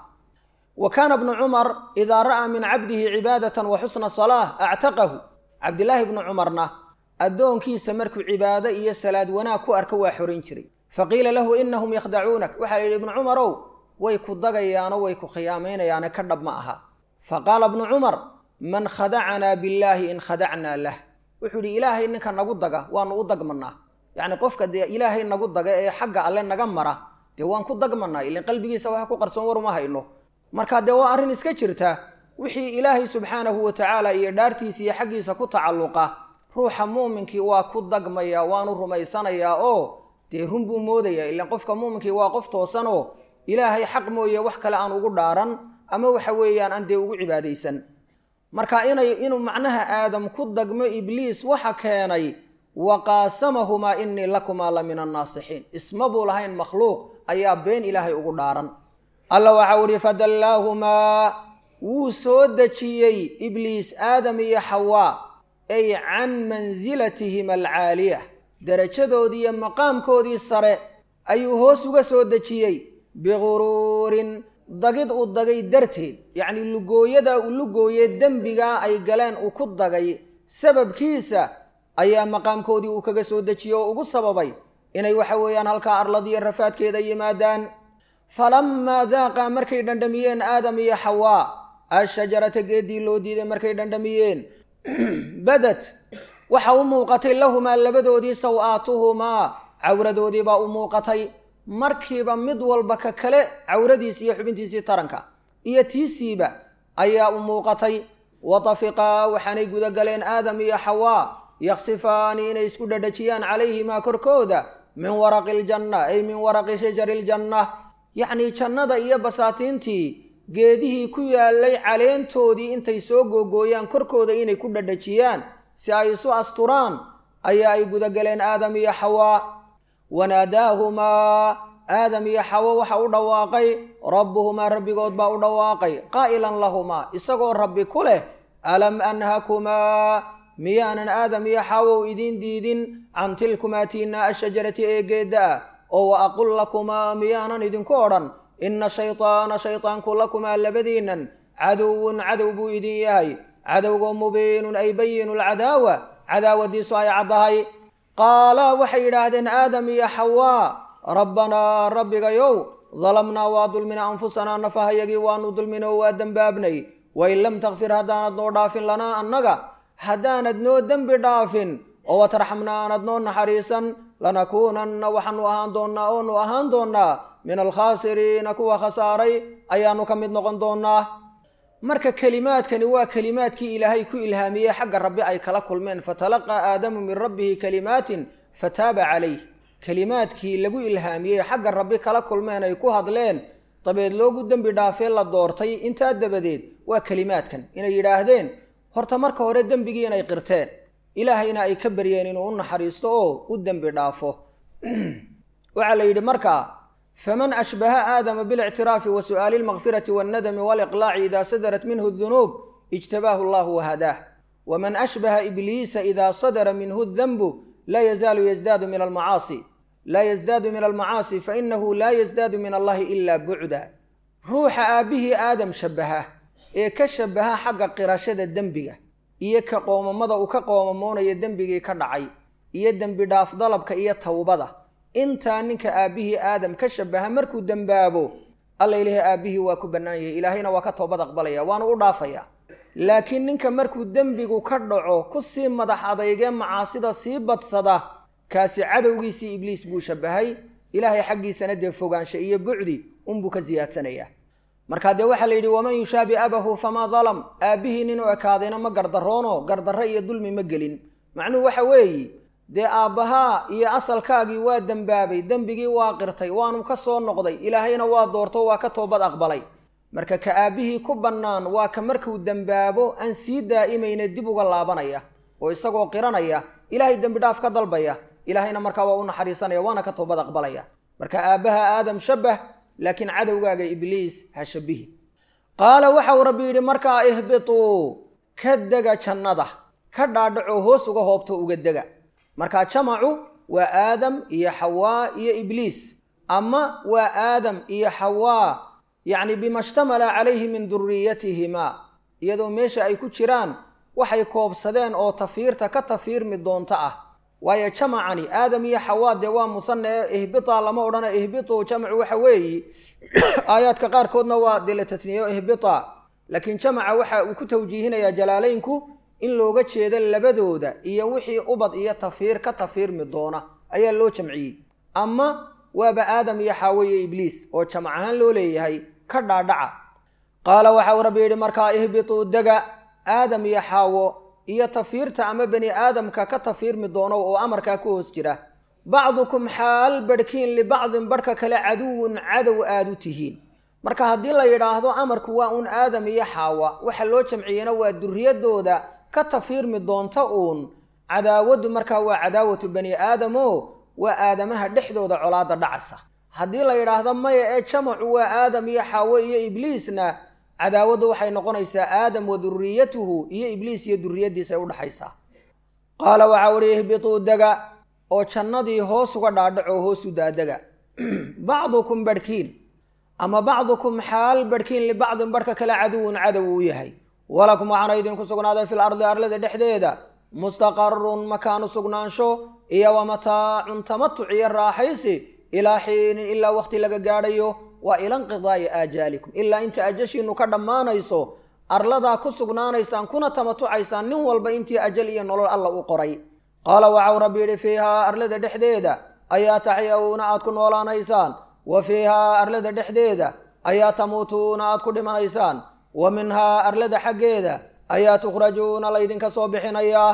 wa kaana bnu cumar idaa ra'aa min cabdihi cibaadatan wa xusna salaah actaqahu cabdilaahi bnu cumarna addoonkiisa markuu cibaado iyo salaad wanaag ku arka waa xorayn jiray faqiila lahu inahum yakhdacuunak waxaa la yidhi ibnu cumarow way ku dagayaano way ku khiyaamaynayaane ka dhab ma aha fa qaala bnu cumar man khadacanaa billaahi in khadacnaa lah wuxuu yidhi ilaahay ninka nagu daga waanu u dagmanaa yacni qofka dee ilaahay nagu daga ee xagga alle naga mara dee waan ku dagmanaa ilan qalbigiisa waxa ku qarsoon war uma hayno marka dee waa arrin iska jirta wixii ilaahay subxaanahu wa tacaala iyo dhaartiisa iyo xaggiisa ku tacalluqa ruuxa muuminkii waa ku dagmayaa waanu rumaysanayaa oo dee run buu moodayaa ilan qofka muuminkii waa qof toosanoo ilaahay xaq mooye wax kale aan ugu dhaaran ama waxa weeyaan aan dee ugu cibaadaysan marka inay inuu macnaha aadam ku dagmo ibliis waxa keenay wa qaasamahumaa innii lakumaa la min annaasixiin isma buu lahayn makhluuq ayaa been ilaahay ugu dhaaran alla waxau ihi fadallaahumaa wuu soo dejiyey ibliis aadam iyo xawaa ay can mansilatihim alcaaliya derajadoodii iyo maqaamkoodii sare ayuu hoos uga soo dejiyey biguruurin dagid uu dagay darteed yacnii lugooyadaa uu lugooye dembigaa ay galeen uu ku dagay sababkiisa ayaa maqaamkoodii uu kaga soo dejiyey oo ugu sababay inay waxa weeyaan halkaa arladiyo rafaadkeeda yimaadaan falammaa daaqaa markay dhandhamiyeen aadam iyo xawaa ashajarata geeddii loo diiday markay dhandhamiyeen badad waxa u muuqatay lahumaa labadoodii saw-aatuhumaa cawradoodii baa u muuqatay markiiba mid walba ka kale cawradiisi iyo xubintiisii taranka iyo tiisiiba ayaa u muuqatay watafiqaa waxaanay gudagaleen aadam iyo xawaa yaksifaani inay isku dhadhajiyaan calayhimaa korkooda min waraqi iljanna ay min waraqi shajari iljanna yacnii jannada iyo basaatiintii geedihii ku yaalay caleentoodii intay soo googooyaan korkooda inay ku dhadhajiyaan si ay isu asturaan ayaa ay gudagaleen aadam iyo xawaa wanaadaahumaa aadam iyo xawo waxa u dhawaaqay rabbuhumaa rabbigood baa u dhawaaqay qaa'ilan lahumaa isagoo rabbi ku leh alam anhakumaa miyaanan aadam iyo xawow idiin diidin can tilkumaa tiinaa ashajarati ee geedda ah oo wa aqul lakumaa miyaanan idinku odhan inna shaytaana shaytaanku lakumaa labadiinnan caduwun cadow buu idin yahay cadowgoo mubiinun ay bayinu lcadaawa cadaawadiisu ay caddahay qaalaa waxay yidhaahdeen aadam iyo xawaa rabbanaa rabbigayow dalamnaa waa dulmina anfusanaa nafahayagii waanu dulminoo waa dembaabnay wain lam takfir haddaanad noo dhaafin lanaa annaga haddaanad noo dembi dhaafin oo watarxamnaa aanad noo naxariisan lanakuunanna waxaanu ahaan doonnaa oonu ahaan doonnaa min alkhaasiriina kuwa khasaaray ayaanu ka mid noqon doonnaa marka kelimaadkani waa kelimaadkii ilaahay ku ilhaamiyey xagga rabbi ay kala kulmeen fatalaqaa aadamu min rabbihi kalimaatin fataaba calayh kelimaadkii lagu ilhaamiyey xagga rabbi kala kulmeen ay ku hadleen dabeed loogu dembi dhaafee la doortay intaa dabadeed waa kelimaadkan inay yidhaahdeen horta marka hore dembigii inay qirteen ilaahayna ay ka baryeen inuu u naxariisto oo u dembi dhaafo waxaa la yidhi markaa faman ashbaha aadama bilictiraafi wa su'aali almakfirati wannadami waaliqlaaci idaa sadarat minhu dunuub ijtabaahu allahu wahadaah waman ashbaha ibliisa idaa sadara minhu danbu laa yazaalu yazdaadu min almacaasi laa yazdaadu min almacaasi fainahu laa yazdaadu min allahi ilaa bucda ruuxa aabbihii aadam shabbaha ee ka shabaha xagga qirashada dembiga iyo ka qoomamada uu ka qoomamoonayo dembigii ka dhacay iyo dembi dhaaf dalabka iyo towbada intaa ninka aabbihii aadam ka shabaha markuu dembaabo alla ilahi aabbihii waa ku bannaan yahay ilaahayna waa ka toobad aqbalaya waanu u dhaafaya laakiin ninka markuu dembigu ka dhaco ku sii madax adeygee macaasida sii badsada kaasi cadowgiisii ibliis buu shabahay ilaahay xaggiisana dee fogaansha iyo bucdi unbuu ka siyaadsanayaa markaa dee waxaa la yidhi waman yushaabi abahu famaa dalam aabbihii ninuu ekaadayna ma gardaroono gardarro iyo dulmi ma gelin macnuhu waxa weeye dee aabbahaa iyo asalkaagii waa dembaabay dembigii waa qirtay waanu ka soo noqday ilaahayna waa doorto waa ka toobad aqbalay marka ka aabbihii ku bannaan waa ka markuu dembaabo aan sii daa'imayna dib uga laabanaya oo isagoo qiranaya ilaahay dembi dhaaf ka dalbaya ilaahayna markaa waa u naxariisanaya waana ka toobad aqbalaya marka aabbaha aadam shabbah laakiin cadowgaaga ibliis ha shabihi qaala waxau rabbi yidhi markaa ihbituu ka dega jannada ka dhaadhaco hoos uga hoobto uga dega markaa jamacu waa aadam iyo xawaa iyo ibliis ama waa aadam iyo xawaa yacni bima shtamala calayhi min duriyatihimaa iyadoo meesha ay ku jiraan waxay koobsadeen oo tafiirta ka tafiirmi doonto ah waayo jamacani aadam iyo xawaa dee waa musanna ee ihbita lama odhana ihbitu jamacu waxa weeyi aayaadka qaarkoodna waa dee la tatniyo ihbita laakiin jamaca waxa uu ku tawjiihinayaa jalaalaynku in looga jeedo labadooda iyo wixii ubad iyo tafiir ka tafiirmi doona ayaa loo jamciyey ama waaba aadam iyo xaawo iyo ibliis oo jamac ahaan loo leeyahay ka dhaadhaca qaala waxau rabbi yidhi markaa ihbituu dega aadam iyo xaawo iyo tafiirta ama bani aadamka ka tafiirmi doono oo amarkaa ku hoos jira bacdukum xaal badhkiin libacdin badhka kale caduwun cadow aad u tihiin marka haddii la yidhaahdo amarku waa uun aadam iyo xaawa waxa loo jamciyena waa duriyadooda ka tafiirmi doonta uun cadaawaddu markaa waa cadaawatu bani aadamo waa aadamaha dhexdooda colaada dhacasa haddii la yidhaahdo maya ee jamacu waa aadam iyo xaawo iyo ibliisna cadaawaddu waxay noqonaysaa aadam wa duriyatuhu iyo ibliis iyo duriyaddiisa ay udhaxaysaa qaala waxaa uhi ihbituu dega oo jannadii hoos uga dhaadhaco hoosu daadega bacdukum badhkiin ama bacdukum xaal badhkiin libacdin badhka kale caduwun cadow uu yahay walakum waxaana idinku sugnaaday fil ardi arlada dhexdeeda mustaqarun makaanu sugnaansho iyo wa mataacun tamatuc iyo raaxaysi ilaa xiinin ilaa waqti laga gaadhayo waa ila inqidaa'i aajaalikum ilaa inta ajashiinu ka dhammaanayso arladaa ku sugnaanaysaan kuna tamatucaysaan nin walba intii ajal iyo nolol alla u qoray qaala waxau rabbi yidhi fiihaa arlada dhexdeeda ayaa taxyawna aad ku noolaanaysaan wa fiihaa arlada dhexdeeda ayaa tamuutuuna aad ku dhimanaysaan wa minhaa arlada xaggeeda ayaa tukhrajuuna laydinka soo bixinayaa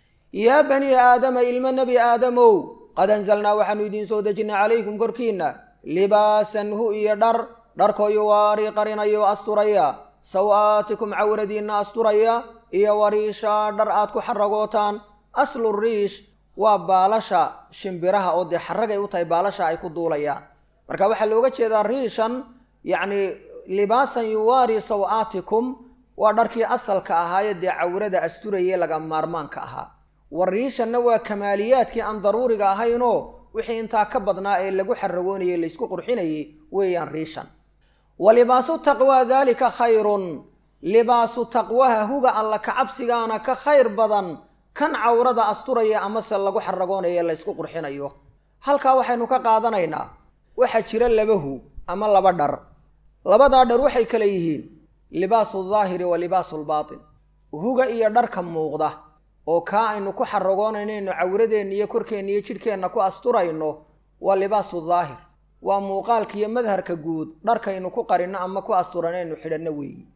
yaa banii aadama ilmo nebi aadamow qad anzalnaa waxaanu idiin soo dejinnay calaykum korkiinna libaasan hu iyo dhar dharkoo yuwaarii qarinayo asturaya saw-aatikum cawradiinna asturaya iyo wariisha dhar aad ku xaragootaan aslu riish waa baalasha shimbiraha oo dee xaragay u tahay baalasha ay ku duulayaan marka waxaa looga jeedaa riishan yacni libaasan yuwaari saw-aatikum waa dharkii asalka ahaayee dee cawrada asturayee laga maarmaanka ahaa wariishanna waa kamaaliyaadkii aan daruuriga ahaynoo wixii intaa ka badnaa ee lagu xaragoonayey laysku qurxinayey weeyaan riishan wa libaasu taqwaa daalika khayrun libaasu taqwaha huga alla kacabsigaana ka khayr badan kan cawrada asturaya amase lagu xaragoonayo laysku qurxinayo halkaa waxaynu ka qaadanaynaa waxaa jira laba hu ama laba dhar labadaa dhar waxay kale yihiin libaasu daahiri wa libaasu lbaatin huga iyo dharka muuqda oo kaa aynu ku xaragoonanayno cawradeenna iyo korkeenna iyo jidhkeenna ku asturayno waa libaasu daahir waa muuqaalka iyo madharka guud dharkaynu ku qarinno ama ku asturanaynu xidhanno weeyi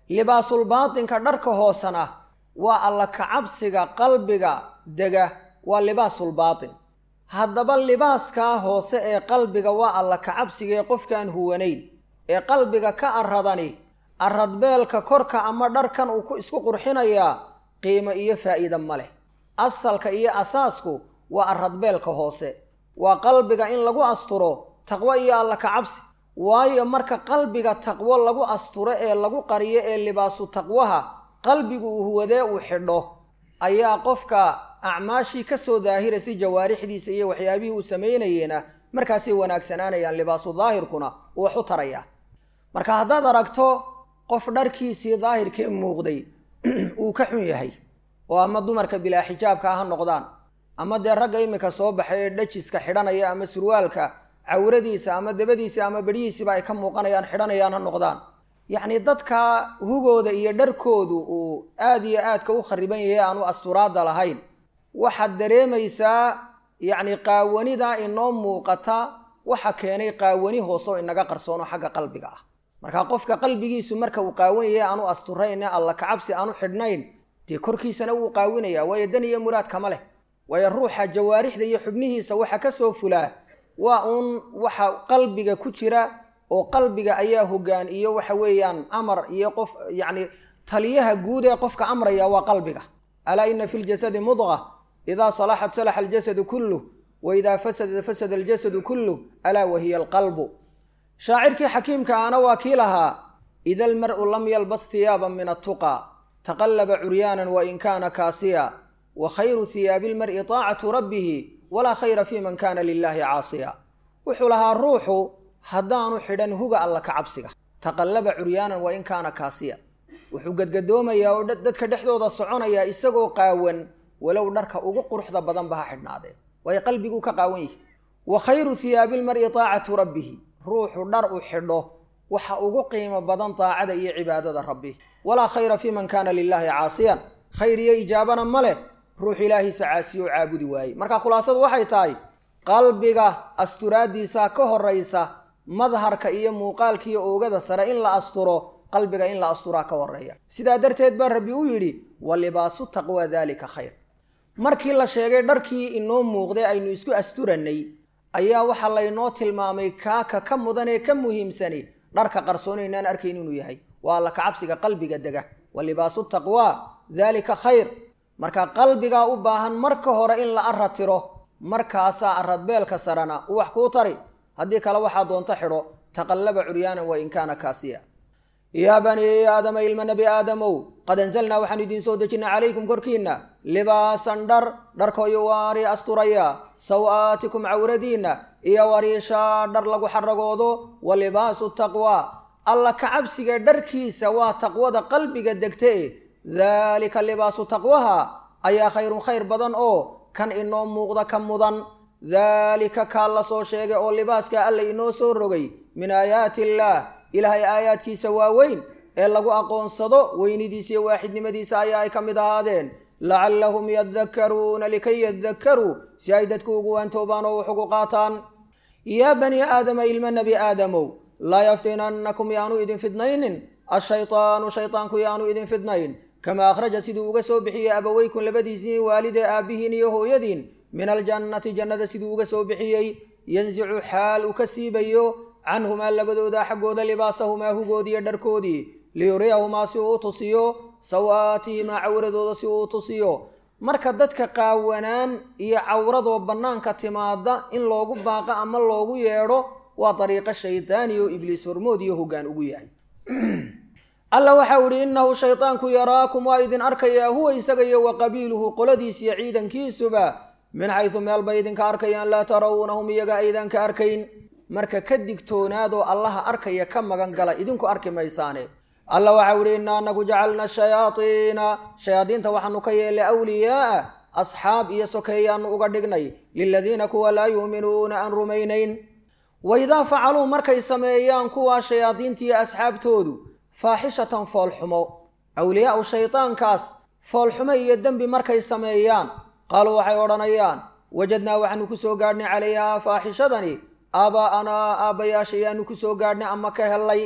libaasulbaatinka dharka hoosena waa alla kacabsiga qalbiga dega waa libaasulbaatin haddaba libaaskaa hoose ee qalbiga waa alla kacabsiga ee qofkaan huwanayn ee qalbiga ka arradani arradbeelka korka ama dharkan uu ku isku qurxinayaa qiimo iyo faa'iida ma leh asalka iyo asaasku waa arradbeelka hoose waa qalbiga in lagu asturo taqwo iyo alla kacabsi waayo marka qalbiga taqwo lagu asturo ee lagu qariyo ee libaasu taqwaha qalbigu uu huwadee uu xidho ayaa qofka acmaashii ka soo daahiraysa jawaarixdiisa iyo waxyaabihii uu samaynayeena markaasay wanaagsanaanayaan libaasu daahirkuna uu wax u tarayaa marka haddaad aragto qof dharkiisii daahirkee muuqday uu ka xun yahay oo ama dumarka bilaa xijaabka ha noqdaan ama dee ragga iminka soo baxay ee dhajiska xidhanaya ama surwaalka cawradiisa ama dabadiisa ama bedhihiisiba ay ka muuqanayaan xidhanayaan ha noqdaan yacni dadka hugooda iyo dharkoodu uu aad iyo aadka u khariban yahay aanu asturaadda lahayn waxaad dareemaysaa yacni qaawanida inoo muuqata waxa keenay qaawani hoose oo inaga qarsoono xagga qalbiga ah marka qofka qalbigiisu marka uu qaawan yahay aanu asturayn alla kacabsi aanu xidhnayn dee korkiisana wuu qaawinaya waayo dan iyo muraad kama leh waayo ruuxa jawaarixda iyo xubnihiisa waxa ka soo fulaa waa uun waxa qalbiga ku jira oo qalbiga ayaa hogaan iyo waxa weeyaan amar iyo qof yacni taliyaha guud ee qofka amraya waa qalbiga alaa ina fi ljasadi mudqa idaa salaxat salaxa aljasadu kulluh wa idaa fasada fasada aljasadu kulluh alaa wahiya alqalbu shaacirkii xakiimka ana waa kii lahaa ida almar'u lam yalbas hiyaaban min attuqa taqallaba curyaanan wain kaana kaasiya wa khayru hiyaabi lmar'i taacatu rabbihi walaa khayra fi man kaana lilaahi caasiya wuxuu lahaa ruuxu haddaanu xidhan huga alla ka cabsiga taqallaba curyaanan wain kaana kaasiya wuxuu gadgadoomayaa oo dadka dhexdooda soconayaa isagoo qaawan walow dharka ugu quruxda badanba ha xidhnaadeen waayo qalbiguu ka qaawan yihi wa khayru hiyaabi lmar'i taacatu rabbihi ruuxu dhar u xidho waxa ugu qiimo badan daacada iyo cibaadada rabbi walaa khayra fi man kaana lilaahi caasiyan khayr iyo ijaabana ma leh ruux ilaahiisa caasiyo oo caabudi waayey marka khulaasadu waxay tahay qalbiga asturaaddiisa ka horaysa madharka iyo muuqaalka iyo oogada sare in la asturo qalbiga in la asturaa ka horeeya sidaa darteed baa rabbi u yidhi wa libaasu taqwa daalika khayr markii la sheegay dharkii inoo muuqday aynu isku asturannay ayaa waxaa laynoo tilmaamay kaaka ka mudan ee ka muhiimsani dharka qarsoon inaan arkayn inuu yahay waa alla kacabsiga qalbiga dega wa libaasu taqwa daalika khayr marka qalbigaa u baahan marka hore in la arra tiro markaasaa arradbeelka sarana u wax kuu tari haddii kale waxaa doonto xidho taqallaba curyaanan wa in kaana kaasiya yaa banii aadama ilma nebi aadamow qad anzalnaa waxaanu idiin soo dejinay calaykum korkiinna libaasan dhar dharkooyo waari asturaya saw-aatikum cawradiinna iyo wariishaa dhar lagu xaragoodo wa libaasu taqwa alla kacabsiga dharkiisa waa taqwada qalbiga degta e daalika libaasu taqwaha ayaa khayrun khayr badan oo kan inoo muuqda ka mudan daalika kaa la soo sheegay oo libaaska alla inoo soo rogay min aayaati illaah ilaahay aayaadkiisa waaweyn ee lagu aqoonsado weynidiisa iyo waaxidnimadiisa ayaa ay ka mid ahaadeen lacallahum yadakkaruuna likay yadakkaruu si ay dadku ugu waantoobaan oo wax ugu qaataan yaa banii aadama ilma nebi aadamow laa yaftinannakum yaanu idin fidnaynin ashaytaanu shaytaanku yaanu idin fidnayn kamaa akhraja siduu uga soo bixiyey abaweykum labadiisii waalidee aabbihiin iyo hooyadiin min aljannati jannada siduu uga soo bixiyey yansicu xaal uu ka siibayo canhumaa labadooda xaggooda libaasahumaa hugoodiiyo dharkoodii liyuriyahumaa si uu u tusiyo saw-aatihimaa cawradooda si uu u tusiyo marka dadka qaawanaan iyo cawradoo bannaanka timaada in loogu baaqo ama loogu yeedho waa dariiqo shaydaani oo ibliis hormood iyo hoggaan ugu yahay alla waxau idhi innahu shaydaanku yaraakum waa idin arkayaa huwa isaga iyo wa qabiiluhu qoladiis iyo ciidankiisuba min xaysu meel bay idinka arkayaan laa tarawnahum iyaga aydan ka arkayn marka ka digtoonaadoo allaha arkaya ka magan gala idinku arki maysaane alla waxau idhi innaa anagu jacalna shayaadiina shayaadiinta waxaanu ka yeelay awliyaaa asxaab iyo sokeeyaanu uga dhignay liladiina kuwa laa yuuminuuna aan rumaynayn waidaa facaluu markay sameeyaan kuwaa shayaadiinta iyo asxaabtoodu faaxishatan foolxumo awliyaau shaydaankaas foolxumo iyo dembi markay sameeyaan qaaluu waxay odhanayaan wajadnaa waxaanu ku soo gaadhnay calayhaa faaxishadani aabaa'anaa aabbayaashayaanu ku soo gaadhnay ama ka hellay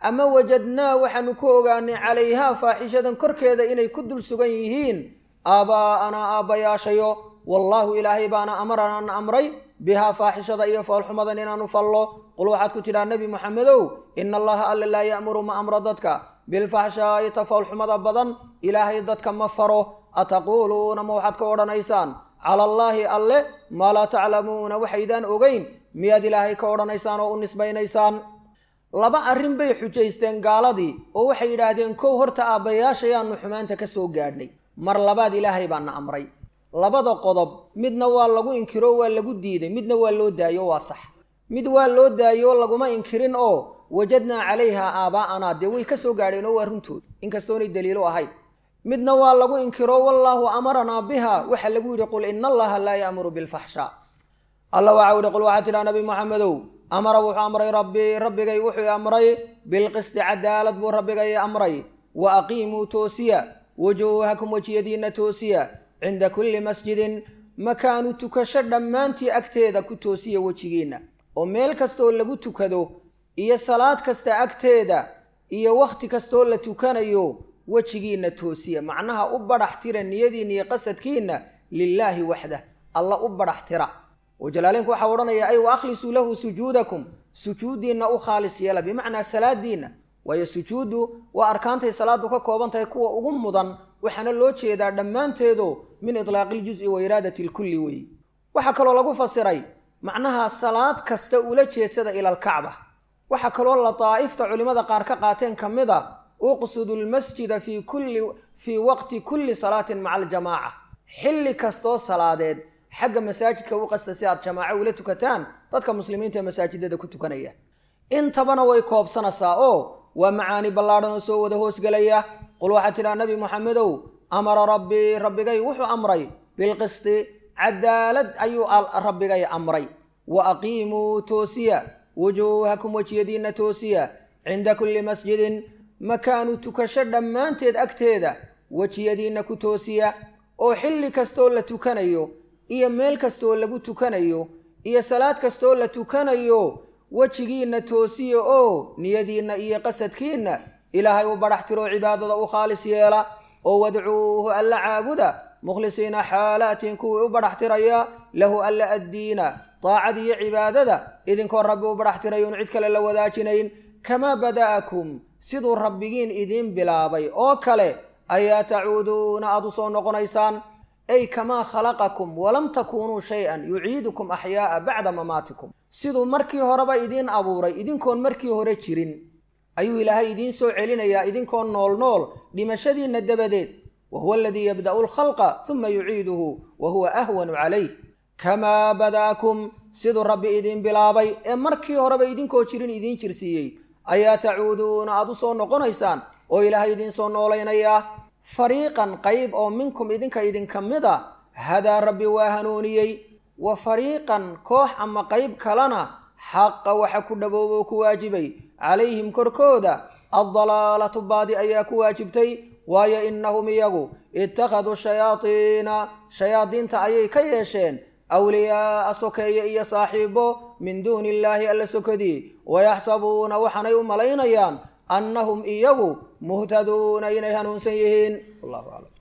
ama wajadnaa waxaanu ku ogaanay calayhaa faaxishadan korkeeda inay ku dul sugan yihiin aabbaa'anaa aabbayaashayo wallaahu ilaahay baana amaranaan amray bihaa faaxishada iyo foolxumadan inaanu fallo qul waxaad ku tidhaa nebi moxamedow ina allaha alla laa ya'muru ma amro dadka bilfaxshaa'i ta foolxumada badan ilaahay dadka ma faro ataquuluuna ma waxaad ka odhanaysaan cala allaahi alle maa laa taclamuuna waxaydaan ogeyn miyaad ilaahay ka odhanaysaan oo u nisbaynaysaan laba arrin bay xujaysteen gaaladii oo waxay yidhaahdeen kow horta aabbayaashayaannu xumaanta ka soo gaadhnay mar labaad ilaahay baana amray labada qodob midna waa lagu inkiro waa lagu diiday midna waa loo daayo waa sax mid waa loo daayo laguma inkirin oo wajadnaa calayhaa aabaa'anaa dee way ka soo gaadheen oo waa runtood inkastoonay daliilo ahayn midna waa lagu inkiro wallaahu amaranaa biha waxaa lagu yidhi qul ina allaha laa ya'muru bilfaxshaa alla waxau yihi qul waxaa tidhaha nabi moxamedow amara wuxuu amray rabbii rabbigay wuxuu amray bilqisti cadaalad buu rabbigay amray wa aqiimuu toosiya wujuuhakum wejiyadiinna toosiya cinda kulli masjidin makaanu tukasho dhammaantii agteeda ku toosiya wejigiinna oo meel kastooo lagu tukado iyo salaad kasta agteeda iyo wakhti kastoo la tukanayo wejigiinna toosiya macnaha u badhax tira niyadiinna iyo qasadkiinna lilaahi waxdah alla u badhax tira oo jalaaleenku waxaa odhanaya ay wa akhlisuu lahu sujuudakum sujuuddiinna u khaalis yeela bimacnaa salaadiinna waayo sujuuddu waa arkaantay salaadu ka kooban tahay kuwa ugu mudan waxaana loo jeedaa dhammaanteedo min itlaaqi iljuzi wa iraadati lkulli weeye waxaa kaloo lagu fasiray macnaha salaad kasta ula jeedsada ila alkacba waxaa kaloo la daa'ifta culimmada qaar ka qaateen ka mid a uqsudu lmasjida fii kulli fii waqti kulli salaatin maca aljamaaca xilli kastoo salaadeed xagga masaajidka u qasta si aad jamaaco ula tukataan dadka muslimiinta ee masaajidada ku tukanaya intabana way koobsanaysaa oo waa macaani ballaadhan oo soo wada hoosgelaya qul waxaad tidhaha nabi moxamedow amara rabbii rabbigay wuxuu amray bilqisti cadaalad ayuu rabbigay amray wa aqiimuu toosiya wujuuhakum wejiyadiinna toosiya cinda kulli masjidin makaanu tukasho dhammaanteed agteeda wejiyadiinna ku toosiya oo xilli kastoo la tukanayo iyo meel kastoo lagu tukanayo iyo salaad kastoo la tukanayo wejigiinna toosiya oo niyadiinna iyo qasadkiinna ilaahay u badhax tiroo cibaadada u khaalis yeela oo wadcuuhu alla caabuda mukhlisiina xaalaatin kuwii u badhax tiraya lahu alla addiina daacad iyo cibaadada idinkoo rabbi u badhax tirayoon cid kale la wadaajinayn kamaa bada'akum siduu rabbigiin idiin bilaabay oo kale ayaa tacuuduuna aad u soo noqonaysaan ay kamaa khalaqakum walam takuunuu shay-an yuciidukum axyaa'a bacda mamaatikum siduu markii horeba idiin abuuray idinkoon markii hore jirin ayuu ilaahay idiin soo celinayaa idinkoo nool nool dhimashadiinna dabadeed wa huwa aladii yabda'u alkhalqa uma yuciiduhu wa huwa ahwanu calayh kamaa bada'akum siduu rabbi idiin bilaabay ee markii horeba idinkoo jirin idiin jirsiiyey ayaa tacuuduuna aad u soo noqonaysaan oo ilaahay idiin soo noolaynayaa fariiqan qayb oo minkum idinka idinka mid a hadaa rabbi waa hanuuniyey wa fariiqan koox ama qayb kalena xaqa waxa ku dhaboobo oo ku waajibay calayhim korkooda addalaalatu baadi ayaa ku waajibtay waayo innahum iyagu ittakhaduu shayaadiina shayaadiinta ayay ka yeesheen awliyaa'a sokeeye iyo saaxiibo min duuni illaahi alla sokodii wayaxsabuuna waxaanay u malaynayaan annahum iyagu muhtaduuna inay hanuunsan yihiin wallahu aclam